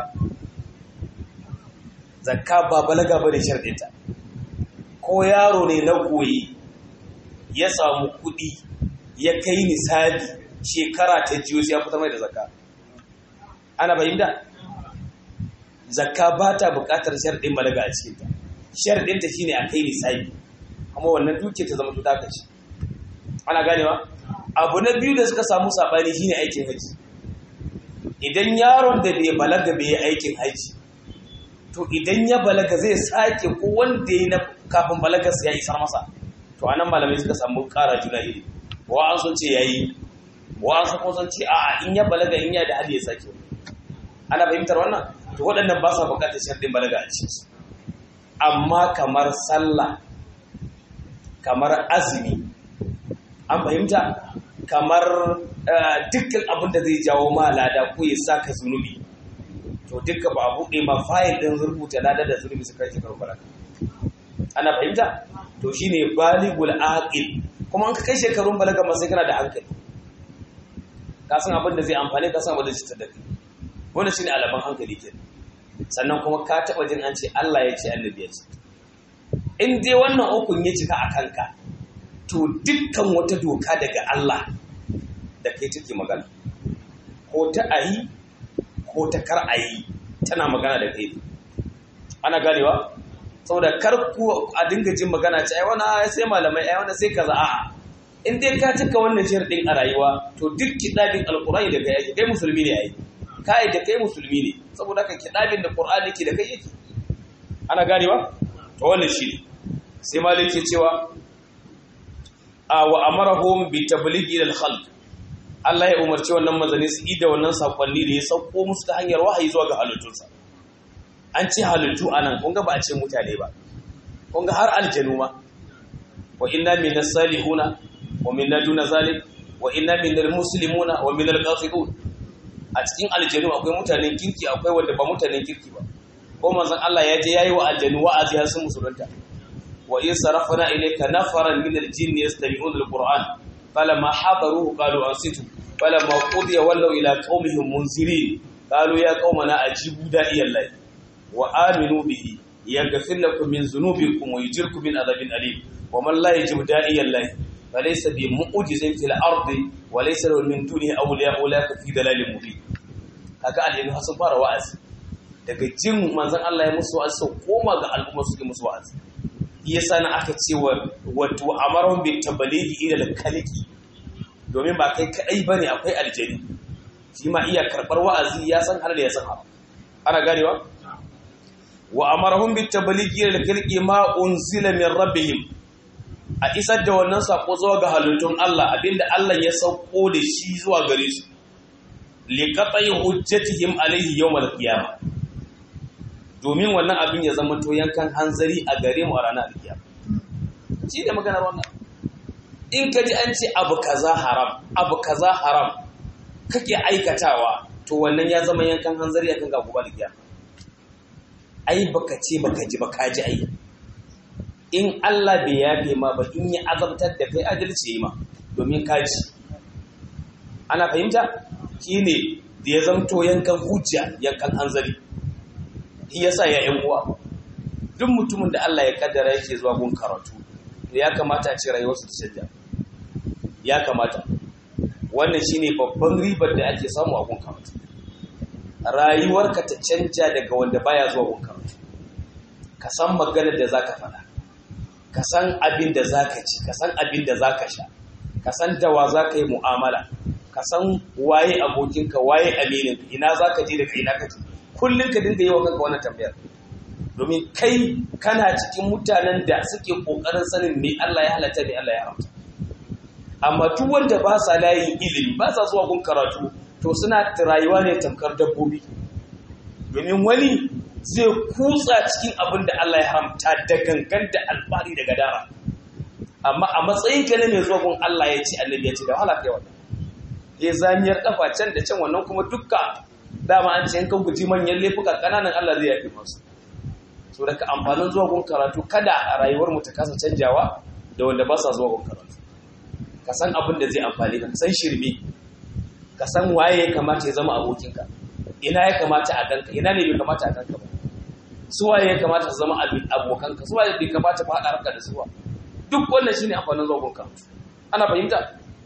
A: zakka ba balaga bane sharɗinta ko yaro ne na koyi ya samu kuɗi ya kai nisabi shekara ta jiyo sai ya fita mai da zakka ana fahimta zakka ba ta buƙatar sharɗin balaga a cikinta sharɗinta shine a kai nisabi kuma wannan duke ta zama tuta ce ana ganewa abu na biyu da suka samu saɓani shine aikin haji idan yaron da bai balaga bai yi aikin haji to idan ya balaga zai sake ko wanda ya na kafin balagarsa ya isar masa to anan malamai suka samu ƙara juna iri wa an sun ce yayi wa an sun sun ce a'a in ya balaga in ya da hali ya sake ana fahimtar wannan to waɗannan ba sa buƙatar sharɗin balaga a cikinsu amma kamar sallah kamar azumi an fahimta kamar dukkan abin da zai jawo ma lada ko ya saka zunubi to duka ba a buɗe ma fayil ɗin rubuta lada da zunubi su kai shekarun balaga ana fahimta to shine baligul aqil kuma an ka kai shekarun balaga ma sai kana da hankali ka san abin da zai amfane ka san abin da zai cutar da kai wannan shine alaban hankali ke sannan kuma ka taɓa jin an ce Allah ya ce annabi ya ce in dai wannan ukun ya cika a kanka to dukkan wata doka daga Allah da kai take magana ko ta ayi ko ta kar ayi tana magana da kai ana ganewa saboda kar ku a dinga jin magana ce ai wannan sai malamai ai wannan sai kaza a'a in dai ka cika wannan sharadin a rayuwa to duk kidabin alqur'ani da kai yake kai musulmi ne ai kai da kai musulmi ne saboda haka kidabin da qur'ani ke da kai yake ana ganewa to wannan shi ne sai malik ke cewa a wa amarahum bi tablighi lil khalq Allah ya umarci wannan manzanni su ida wannan sakonni da ya sauko musu ta hanyar wahayi zuwa ga halittunsa an ce halittu anan kun ga ba a ce mutane ba kun ga har aljanu ma wa inna minas salihuna wa minna duna zalik wa inna minal muslimuna wa minal qasitun a cikin aljanu akwai mutanen kirki akwai wanda ba mutanen kirki ba ko manzon Allah ya je yayi wa aljanu wa'azi har sun musulunta wa in sarafna ilayka nafaran min aljinni yastami'una alquran falamma hadaruhu qalu ansitu falamma qudiya wallaw ila qaumihim munzirin qalu ya qaumana ajibu da'iyallahi wa aminu bihi yaghfir lakum min dhunubikum wa yujirkum min adhabin alim wa man la yajibu da'iyallahi falaysa bi mu'jizin fil ardi wa laysa lahu min dunihi awliya ulaka fi dalalin mubin kaga aljanu sun fara wa'azi daga jin manzan Allah ya musu wa'azi sau koma ga al'umma suke musu wa'azi iya sana aka ce wa wato amarun bi tabaligi ila kaliki domin ba kai kadai bane akwai aljani shi ma iya karbar wa'azi ya san har da ya san haram ana ganewa wa amarahum bi tabaligi ila kaliki ma unzila min rabbihim a isar da wannan sako zuwa ga halittun Allah abinda Allah ya sauko da shi zuwa gare su liqatai hujjatihim alayhi yawm al-qiyamah domin wannan abin ya zama to yankan hanzari a gare mu a ranar alkiyama shi ne maganar wannan in ka ji an ce abu kaza haram abu kaza haram kake aikatawa to wannan ya zama yankan hanzari akan ga gobe alkiyama ai baka ce baka ji baka ji ai in Allah bai yafe ma ba in ya azabtar da kai adalci ma domin ka ji ana fahimta shine da ya zamto yankan hujja yankan hanzari shi yasa ya yan uwa duk mutumin da Allah ya kaddara yake zuwa gun karatu to ya kamata a ce rayuwarsa ta canja ya kamata wannan shine babban ribar da ake samu a gun karatu rayuwarka ta canja daga wanda baya zuwa gun karatu ka san maganar da zaka faɗa ka san abin da zaka ci ka san abin da zaka sha ka san da wa zaka yi mu'amala ka san waye abokinka waye aminin ina zaka je daga ina kaje kullun ka dinga yi wa kanka wannan tambayar domin kai kana cikin mutanen da suke kokarin sanin me Allah ya halatta me Allah ya haramta amma duk wanda ba sa layin ilimi ba sa zuwa gun karatu to suna rayuwa ne tamkar dabbobi domin wani zai kutsa cikin abin da Allah ya haramta da gangan da alfahari da gadara amma a matsayin ka ne mai zuwa gun Allah ya ci annabi ya ci da wahala kai wannan ya zamiyar kafa can da can wannan kuma dukka dama an ce in ka guji manyan laifuka kananan Allah zai yafi masu so daga amfanin zuwa gun karatu kada a rayuwar mu ta kasa canjawa da wanda ba sa zuwa gun karatu ka san abin da zai amfani ka san shirme ka san waye ya kamata ya zama abokinka ina ya kamata a ganka ina ne bai kamata a ganka ba su waye ya kamata su zama abokanka su waye bai kamata ba haɗa harka da suwa duk wannan shine amfanin zuwa gun karatu ana fahimta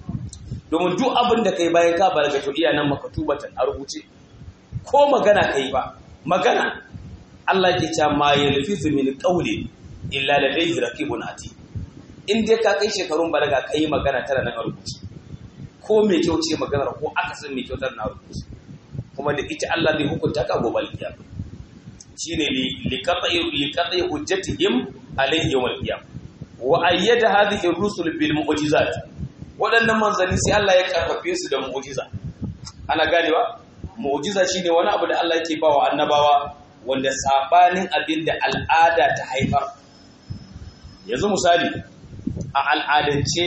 A: domin duk abin da kai bayan ka balaga to iya nan maka tubatan a rubuce ko magana kai ba magana Allah ke cewa ma yalfizu min qawli illa ladayhi raqibun atid in dai ka kai shekarun balaga kai magana tana nan a rubuce ko mai kyau ce maganar ko akasin mai kyau tana nan a rubuce kuma da ita Allah zai hukunta ka gobe alkiyama shine li liqati liqati hujjatihim alayhi yawm alqiyama wa ayyada hadhihi ar-rusul bil mu'jizat waɗannan manzanni sai Allah ya karfafe su da mu'jiza ana ganewa mu'jiza shine wani abu da Allah yake bawa annabawa wanda sabanin abin da al'ada ta haifar yanzu misali a al'adance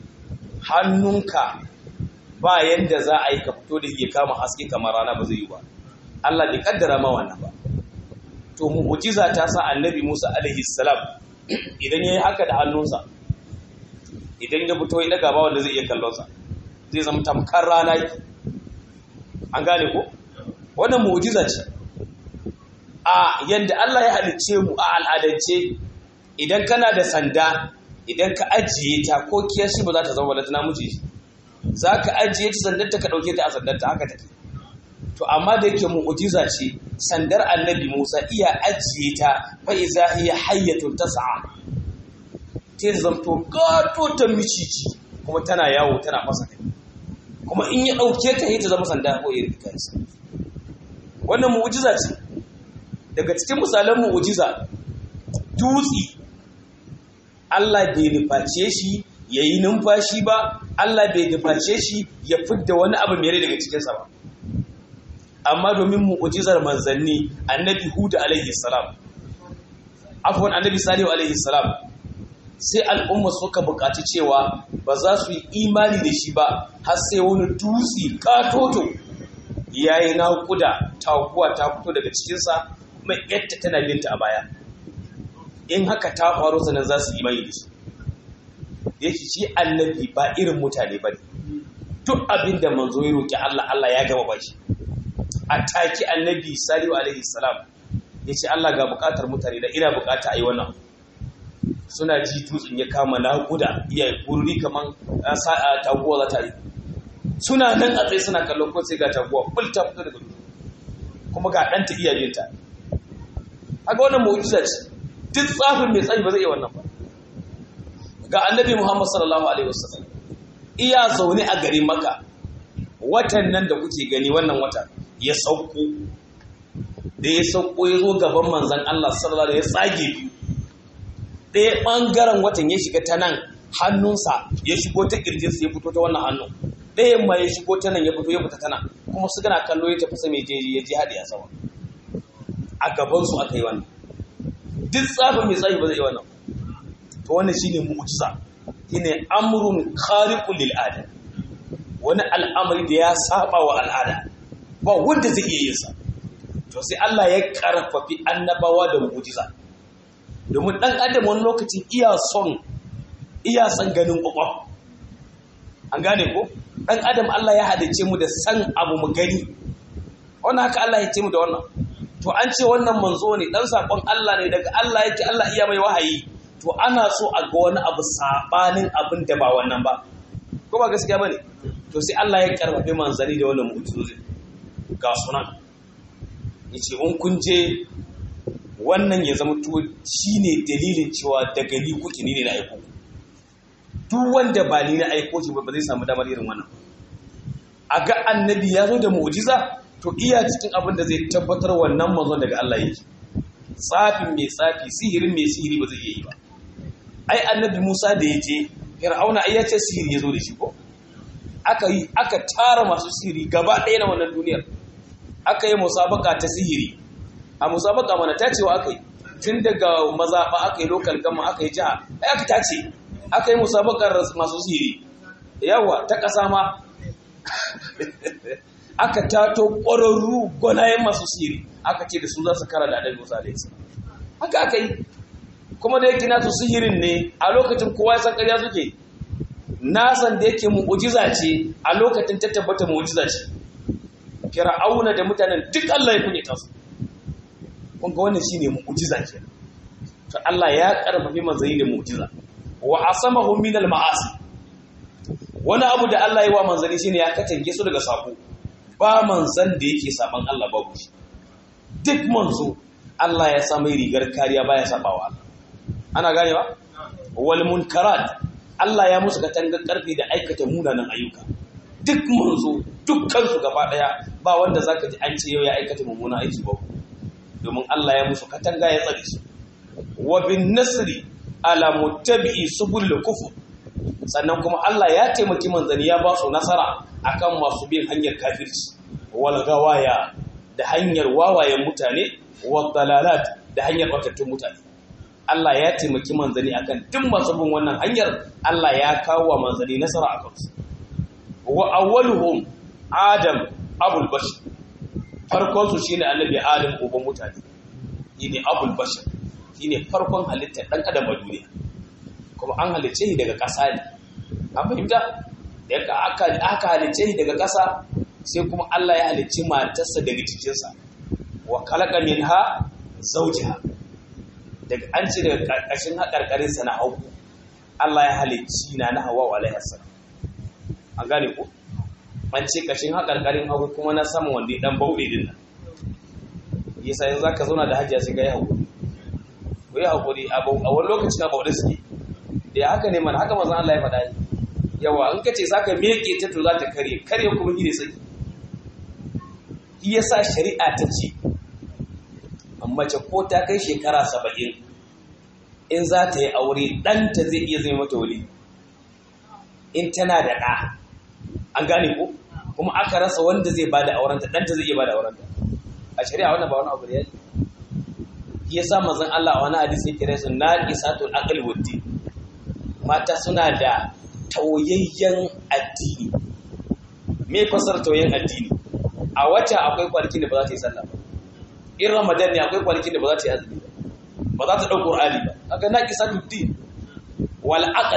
A: hannunka ba yanda za a yi ka fito da ke kama haske kamar rana ba zai yi ba Allah bai kaddara ma wannan ba to mu'jiza ta sa annabi Musa alaihi salam idan yayi haka da hannunsa idan ya fito ya daga ba wanda zai iya kallon sa zai zama tamkar rana an gane ko wannan mu'jiza ce a yanda Allah ya halicce mu a al'adance idan kana da sanda idan ka ajiye ta ko kiyashi ba za ta zama balantana miji za ka ajiye ta sandar ta ka ɗauke ta a sandar ta haka take to amma da yake mu'jiza ce sandar annabi Musa iya ajiye ta fa iza hiya hayyatun tas'a ta zamto gato ta micici kuma tana yawo tana fasa kai kuma in ya ɗauke ta ta zama sanda ko irin kansa wannan mu'jiza ce daga cikin misalan mu'jiza dutsi Allah bai nuface shi ya yi numfashi ba Allah bai nuface shi ya fidda wani abu mere daga cikinsa ba amma domin mu'ujizar manzanni annabi huda alaihi salam afwan annabi salihu alaihi salam sai al'umma suka buƙaci cewa ba za su yi imani da shi ba har sai wani dutse katoto yayi naƙuda taguwa ta fito daga cikinsa mai yadda tana binta a baya in haka ta faru sanan za su yi imani da shi yake shi annabi ba irin mutane ba ne duk abin da manzo ya roƙi Allah Allah ya gama ba shi a taki annabi salihu alaihi salam ya ce Allah ga buƙatar mutane da ina buƙata a yi wannan suna ji dutsen ya kama naƙuda iya gurri kamar sa'a taguwa za ta yi suna nan a tsaye suna kallon ko sai ga taguwa bul ta fito daga dutsen kuma ga ɗanta iya binta haka wannan mu'jiza ce duk tsafin mai tsayi ba zai iya wannan ba ga annabi Muhammad sallallahu alaihi wasallam iya zaune a garin Makka watan nan da kuke gani wannan wata ya sauko da ya sauko ya zo gaban manzon Allah sallallahu alaihi wasallam ya tsage biyu ɗaya ɓangaren watan ya shiga ta nan hannunsa ya shigo ta ƙirjinsa ya fito ta wannan hannun ɗayan ma ya shigo ta nan ya fito ya fita ta nan kuma su gana kallo ya tafi mai jeji ya ji haɗe a sama a gabansu aka yi wannan duk tsafin mai tsayi ba zai yi wannan to wannan shine mu'jiza shine amrun khariqul lil ada wani al'amari da ya saba wa al'ada ba wanda zai iya yin sa to sai Allah ya karfafi annabawa da mu'jiza domin dan adam wani lokacin iya son iya son ganin kwakwaf an gane ko dan adam Allah ya hadace mu da san abu mu gani wannan haka Allah ya ce mu da wannan to an ce wannan manzo ne dan sakon Allah ne daga Allah yake Allah iya mai wahayi to ana so a ga wani abu sabanin abin da ba wannan ba ko ba gaskiya bane to sai Allah ya karfafe manzari da wannan mu'jizozi ga sunan yace in kun je wannan ya zama to shine dalilin cewa daga ni kuke ni ne na aiko duk wanda ba ni na aiko shi ba zai samu damar irin wannan a ga annabi ya zo da mu'jiza to iya cikin abin da zai tabbatar wannan manzon daga Allah yake tsafin mai tsafi sihirin mai sihiri ba zai iya yi ba ai annabi Musa da ya je Fir'auna ai ya ce sihiri ya zo da shi ko aka yi aka tara masu sihiri gaba ɗaya na wannan duniyar aka yi musabaka ta sihiri a musabaka mana ta cewa aka yi tun daga mazaɓa aka yi lokal gama aka yi jiha ai aka tace aka yi musabakar masu sihiri yawa ta ƙasa ma aka tato ƙwararru gwanayen masu sihiri aka ce da su za su kara da adal musa da isa haka aka yi kuma da yake nasu sihirin ne a lokacin kowa ya san ƙarya suke nasan da yake mu'ujiza ce a lokacin ta tabbata mu'ujiza ce fir'auna da mutanen duk Allah ya kunyata su kun ga wannan shine mu'ujiza ke to Allah ya karfafi manzanni da mu'ujiza wa asamahu min al-ma'asi wani abu da Allah ya wa manzanni shine ya katange su daga sako ba manzan da yake saban Allah babu shi duk manzo Allah ya sa mai rigar kariya baya sabawa Allah ana ganewa wal munkarat Allah ya musu katangar karfi da aikata munanan ayyuka duk manzo dukkan su gaba daya ba wanda zaka ji an ce yau ya aikata mummunan aiki ba domin Allah ya musu katanga ya tsare su wa bin nasri ala muttabi'i subul kufur sannan kuma Allah ya taimaki manzani ya ba su nasara akan masu bin hanyar kafirci wal gawaya da hanyar wawayen mutane wal dalalat da hanyar batattun mutane Allah ya taimaki manzani akan duk masu bin wannan hanyar Allah ya kawo wa manzani nasara akan su wa awwaluhum adam abul bashar farkon su shine annabi adam uban mutane shine abul bashar shine farkon halittar dan adam a duniya kuma an halicce shi daga ƙasa ne an fahimta da aka aka halicce shi daga ƙasa sai kuma Allah ya halicci matarsa daga jikinsa wa khalaqa minha zawjaha daga an ce daga ƙarƙashin haƙarƙarin sa na hagu Allah ya halicci na na Hawwa alaihi salam an gane ko an ce ƙashin haƙarƙarin hagu kuma na sama wanda dan bauɗe din nan yasa yanzu zaka zauna da hajiya sai ga ya haƙuri ko ya haƙuri a wani lokaci na bauɗe suke da haka ne mana haka mazan Allah ya faɗa yi yawa in ka ce za ka meke ta to za ta karye karye kuma gine saki iya sa shari'a ta ce mace ko ta kai shekara saba'in in za ta yi aure ɗanta zai iya zai mata wuli in tana da ɗa an gane ko kuma aka rasa wanda zai ba da aurenta ɗanta zai iya ba da aurenta a shari'a wannan ba wani abu da ya yi yasa mazan Allah a wani hadisi ya kira su na isatul aql waddi mata suna da tauyayyen addini me fasar tauyayyen addini a wata akwai kwanakin da ba za ta yi sallah ba in ramadan ne akwai kwanakin da ba za ta yi azumi ba ba za ta ɗau qur'ani ba kaga na kisa din wal aqal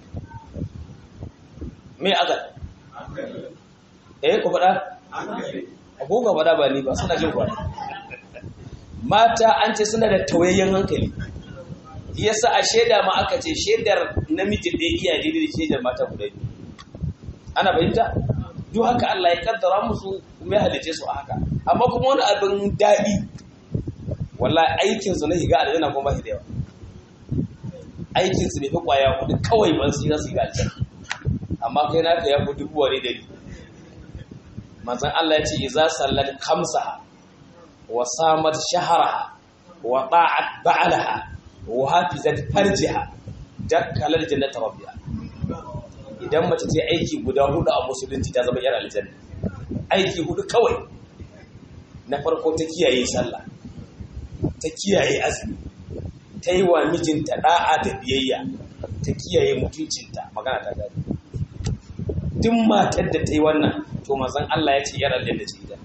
A: me aqal eh ku faɗa ko ka faɗa ba ni ba suna jin kwana mata an ce suna da tauyayyen hankali yasa a shaida ma aka ce shaidar namiji ɗaya iya daidai da shaidar mata guda biyu ana fahimta duk haka Allah ya kaddara musu kuma ya halice su a haka amma kuma wani abin daɗi wallahi aikin su na higa aljanna kuma ba shi da yawa aikin su bai fi kwaya kuɗi kawai ban su yi su higa aljanna amma kai naka ya fi dubu wani dari manzon Allah ya ce iza sallat khamsaha wa samat shahraha wa ta'at ba'alaha wa hafizat farjiha dakkalar jannata rabbiha idan mace ce aiki guda hudu a musulunci ta zama yar aljanna aiki hudu kawai na farko ta kiyaye sallah ta kiyaye azumi ta yi wa mijinta da'a da biyayya ta kiyaye mutuncinta magana ta gani duk matar da ta yi wannan to mazan Allah ya ce yar aljanna ce ita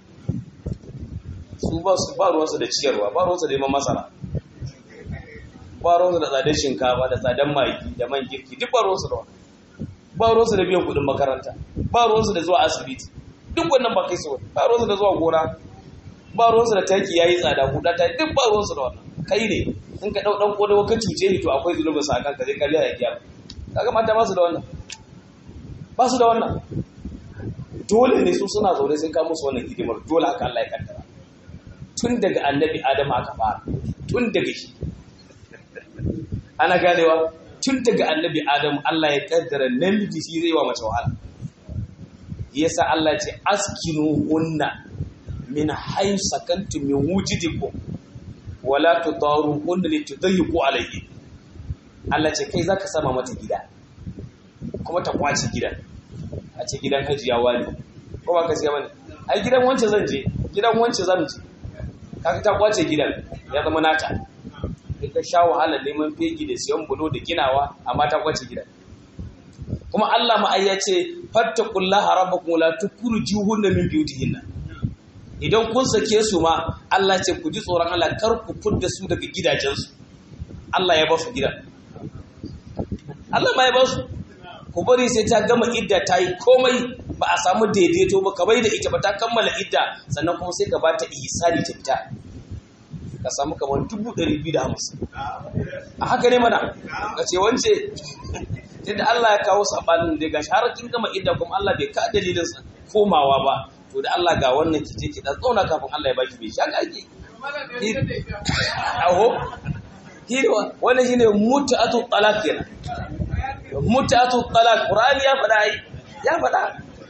A: su ba su ba ruwansu da ciyarwa ba ruwansu da neman masara ba ruwansu da tsadar shinkafa da tsadar magi da man girki duk ba ruwansu da wani ba ruwansu da biyan kudin makaranta ba ruwansu da zuwa asibiti duk wannan ba kai su wani ba ruwansu da zuwa gona ba ruwansu da taki yayi tsada kuɗa ta duk ba ruwansu da wannan kai ne in ka ɗau ɗan ƙodawa ka cuce ni to akwai zunubin sa kanka zai kariya ya kiyama kaga mata ba su da wannan ba su da wannan dole ne su suna zaune sai ka musu wannan hidimar dole haka Allah ya kaddara tun daga annabi Adamu aka fara tun daga shi ana ganewa tun daga annabi Adamu Allah ya kaddara namiji shi zai wa mace wahala yasa Allah ce askinu hunna min hayy sakantum min wujidikum wala tudaru hunna litudayyiqu alayhi Allah ce kai zaka sama mata gida kuma ta kwace gidan a ce gidan hajiya wani ko ba ka siya bane ai gidan wance zan je gidan wance zan je kaga ta kwace gidan ya zama nata kai ka sha wahala neman fegi da siyan bulo da ginawa amma ta kwace gidan kuma Allah ma ai ya ce fattaqullaha rabbakum la tukhrijuhunna min buyutihinna idan kun sake su ma Allah ce ku ji tsoron Allah kar ku fudda su daga gidajensu Allah ya ba su gidan Allah ma ya ba su ku bari sai ta gama idda ta yi komai ba a samu daidaito ba ka bai da ita ba ta kammala idda sannan kuma sai ka ba ta ihsani ta fita ka samu kamar dubu ɗari biyu da hamsin a haka ne mana ka ce wance tunda Allah ya kawo sabanin da gashi har kin gama idda kuma Allah bai ka dalilin komawa ba to da Allah ga wannan ki je ki dan tsauna kafin Allah ya baki bai shaka ake aho hirwa wannan shine mut'atu talaq kenan mut'atu talaq qur'ani ya faɗa ai ya faɗa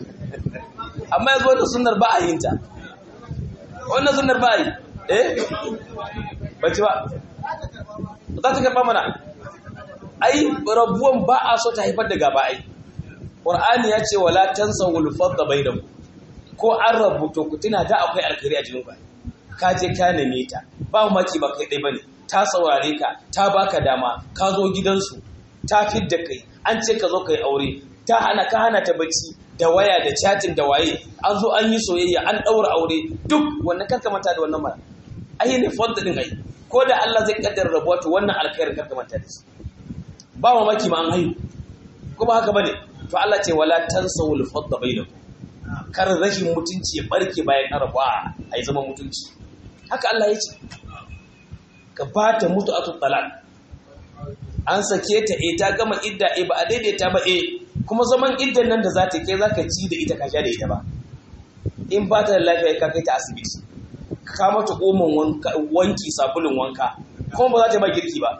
A: amma yanzu wannan sunnar ba a yin ta wannan sunnar ba a yi eh bace ba za ta karɓa mana ai rabuwan ba a so ta haifar da gaba ai qur'ani ya ce wala tansawul fadda bainakum ko an rabu to ku tuna da akwai alkhairi a cikin ku ka je ka neme ta ba maki ba kai dai bane ta saurare ka ta baka dama ka zo gidansu ta fidda kai an ce ka zo kai aure ta hana ka hana ta bacci da waya da chatting da waye an zo an yi soyayya an daura aure duk wannan karka manta da wannan mara ai ne fadda din ai ko da Allah zai kaddara rabuwa to wannan alkhairin karka manta da shi ba mamaki ma an haihu kuma haka bane to Allah ce wala tansawul fadda bainakum kar rashin mutunci ya barke bayan arabuwa a yi zama mutunci haka Allah ya ce ka ba ta mutu a tuttalak an sake ta e ta gama idda e ba a daidaita ba e kuma zaman iddan nan da za ta kai za ka ci da ita ka sha da ita ba in ba ta da lafiya ka kai ta asibiti ka mata oman wanki sabulun wanka kuma ba za ta ba girki ba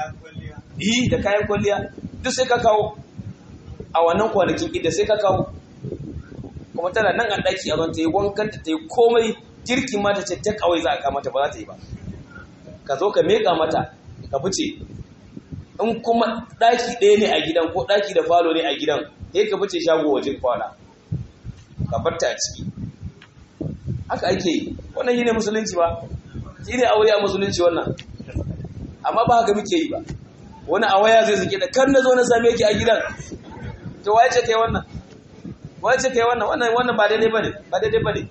A: yi da kayan kwalliya duk sai ka kawo a wannan kwanakin idda sai ka kawo kuma tana nan a ɗaki a zon ta yi wankanta ta yi komai girki mata ce ta kawai za a kamata ba za ta yi ba ka zo ka meka mata ka fice in kuma ɗaki ɗaya ne a gidan ko ɗaki da falo ne a gidan sai ka fice shago wajen kwana ka barta a ciki haka ake yi wannan shi ne musulunci ba shi ne aure a musulunci wannan amma ba haka muke yi ba wani a waya zai zike da kar na zo na same ki a gidan to waye ce kai wannan wace kai wannan wannan wannan ba daidai bane ba daidai bane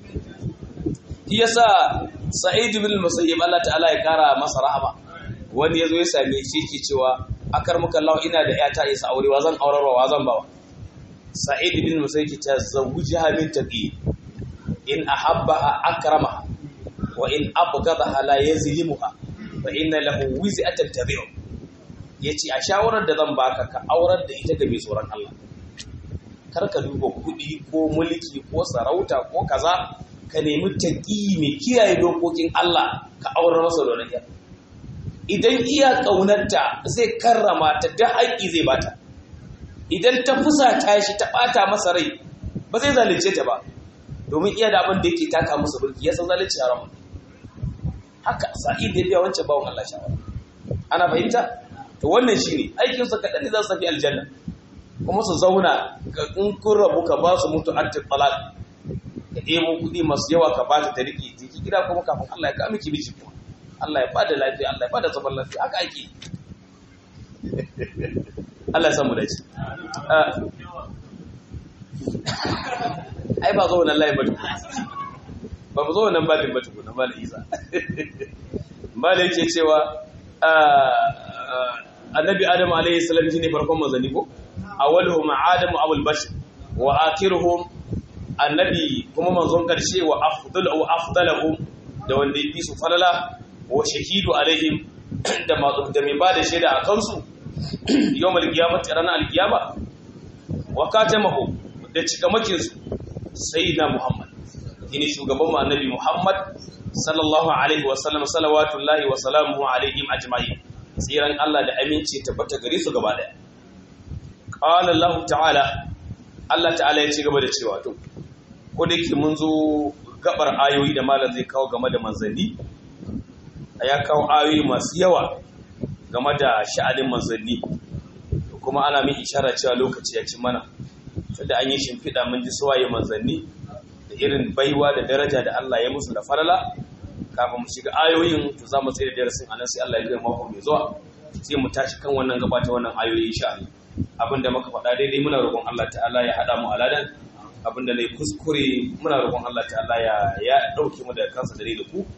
A: shi yasa sa'id bin musayyib Allah ta'ala ya kara masa rahama wani yazo ya same shi yake cewa akar muka Allah ina da yata isa aure wa zan aurarwa wa zan bawa sa'id bin musayyib ta zawujaha min taqi in ahabbaha akramaha wa in abghadaha la yazlimuha fa inna lahu wiz'atan tabi'u yace a shawarar da zan baka ka aurar da ita ga mai tsoron Allah kar ka duba kuɗi ko mulki ko sarauta ko kaza ka nemi taƙi mai kiyaye dokokin Allah ka aurar masa da wani idan iya ƙaunarta zai karrama ta da haƙƙi zai bata idan ta fusata shi ta ɓata masa rai ba zai zalunce ta ba domin iya da abin da yake taka masa burki ya san zalunci haramun haka sa'id da biya wancan bawon Allah shawara ana fahimta to wannan shine aikinsa kaɗan ne za su tafi aljanna kuma su zauna in kun rabu ka ba su mutu attin talak ka ɗebo kuɗi masu yawa ka ba ta ta riƙe jiki gida kuma kafin Allah ya kama ki miji kuma Allah ya ba da lafiya Allah ya ba da zaman lafiya haka ake Allah ya samu dace ai ba zo wannan layin ba tukuna ba mu zo wannan babin ba tukuna ba da isa ba da yake cewa annabi adam alaihi salam shine farkon manzanni ko awwaluhum adamu abul bashar wa akhiruhum annabi kuma manzon karshe wa afdal wa afdaluhum da wanda yafi su falala wa shahidu alaihim da da mai bada shaida a kansu yawmal qiyamati ranar alqiyama wa katamahu da cikamakin su sayyidina muhammad shine shugaban mu annabi muhammad sallallahu alaihi wa sallam salawatullahi wa salamuhu alaihim ajma'in tsiran Allah da aminci tabbata gare su gaba daya qala Allah ta'ala Allah ta'ala ya ci gaba da cewa to ko da yake mun zo gabar ayoyi da malam zai kawo game da manzanni ya kawo ayoyi masu yawa game da sha'anin manzanni kuma ana min ishara cewa lokaci ya ci mana tunda an yi shimfiɗa mun ji suwaye manzanni da irin baiwa da daraja da Allah ya musu da farala kafin mu shiga ayoyin to za mu tsaye da darasin anan sai Allah ya kai mako mai zuwa sai mu tashi kan wannan gaba ta wannan ayoyi insha Allah abinda muka faɗa daidai muna roƙon Allah ta'ala ya haɗa mu aladan abinda ne kuskure muna roƙon Allah ta'ala ya ya dauke mu da kansa da da ku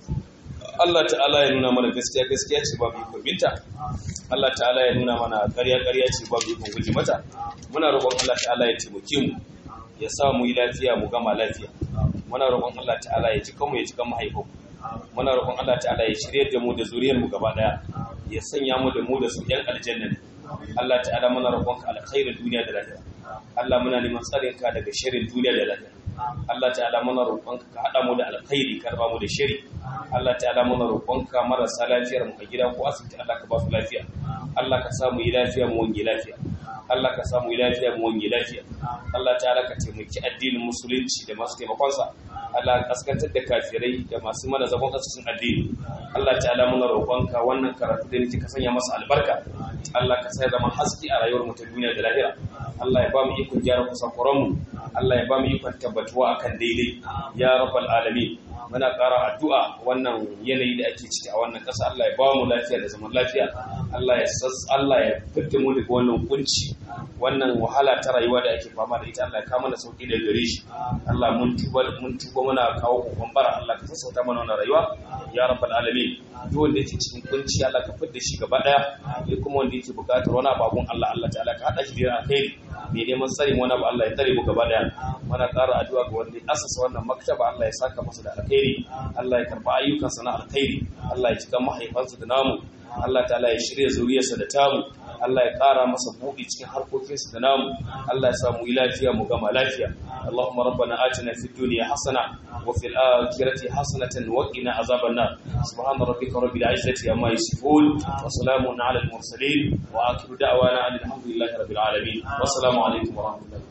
A: Allah ta'ala ya nuna mana gaskiya gaskiya ce babu ikon binta Allah ta'ala ya nuna mana ƙarya ƙarya ce babu ikon guji mata muna roƙon Allah ta'ala ya taimake mu ya sa mu yi lafiya mu gama lafiya muna roƙon Allah ta'ala ya cika mu ya cika mahaifin muna roƙon Allah ta'ala ya shirye da mu da zuriyar mu gaba daya ya sanya mu da mu da su yan aljanna Allah ta'ala muna roƙon ka alkhairin duniya da lafiya Allah muna neman tsarin ka daga shirin duniya da lafiya Allah ta'ala muna roƙon ka hada mu da alkhairi karba mu da shiri Allah ta'ala muna roƙon ka marasa lafiyar mu a gida ko asibiti Allah ka ba su lafiya Allah ka sa mu yi lafiya mu wange lafiya Allah ka samu lafiya mu wani lafiya Allah ta'ala ka taimaki addinin musulunci da masu taimakonsa Allah ka kaskantar da kafirai da masu mana zagon cikin addini Allah ta'ala muna roƙonka wannan karatu da nake ka sanya masa albarka Allah ka sa zama haske a rayuwar mu ta duniya da lahira Allah ya ba mu ikon gyara kusakuran mu Allah ya ba mu ikon tabbatuwa akan daidai ya rabbal alamin muna ƙara addu'a wannan yanayi da ake ciki a wannan ƙasa Allah ya ba mu lafiya da zaman lafiya Allah ya sas Allah ya fitta mu daga wannan kunci wannan wahala ta rayuwa da ake fama da ita Allah ya kawo mana sauki da gare shi Allah mun tuba mun tuba muna kawo kokon bara Allah ka sassauta mana wannan rayuwa ya rabbal alamin duk wanda yake cikin kunci Allah ka fitta shi gaba daya duk kuma wanda yake buƙatar wani abun Allah Allah ta'ala ka hada shi da alkhairi mai neman tsarin wani abu Allah ya tare mu gaba daya muna ƙara addu'a ga wanda ya asasa wannan maktaba Allah ya saka masa da alkhairi Allah ya karba ayyukansa na alkhairi Allah ya cika mahaifansa da namu Allah ta'ala ya shirya zuriyarsa da tamu Allah ya ƙara masa buɗi cikin harkokinsa da namu Allah ya sa mu yi lafiya mu gama lafiya Allahumma rabbana atina fid dunya hasana wa fil akhirati hasanatan wa qina azaban nar subhana rabbika rabbil izzati amma yasifun wa salamun ala al mursalin wa akhiru da'wana alhamdulillahi rabbil alamin wa assalamu alaikum wa rahmatullahi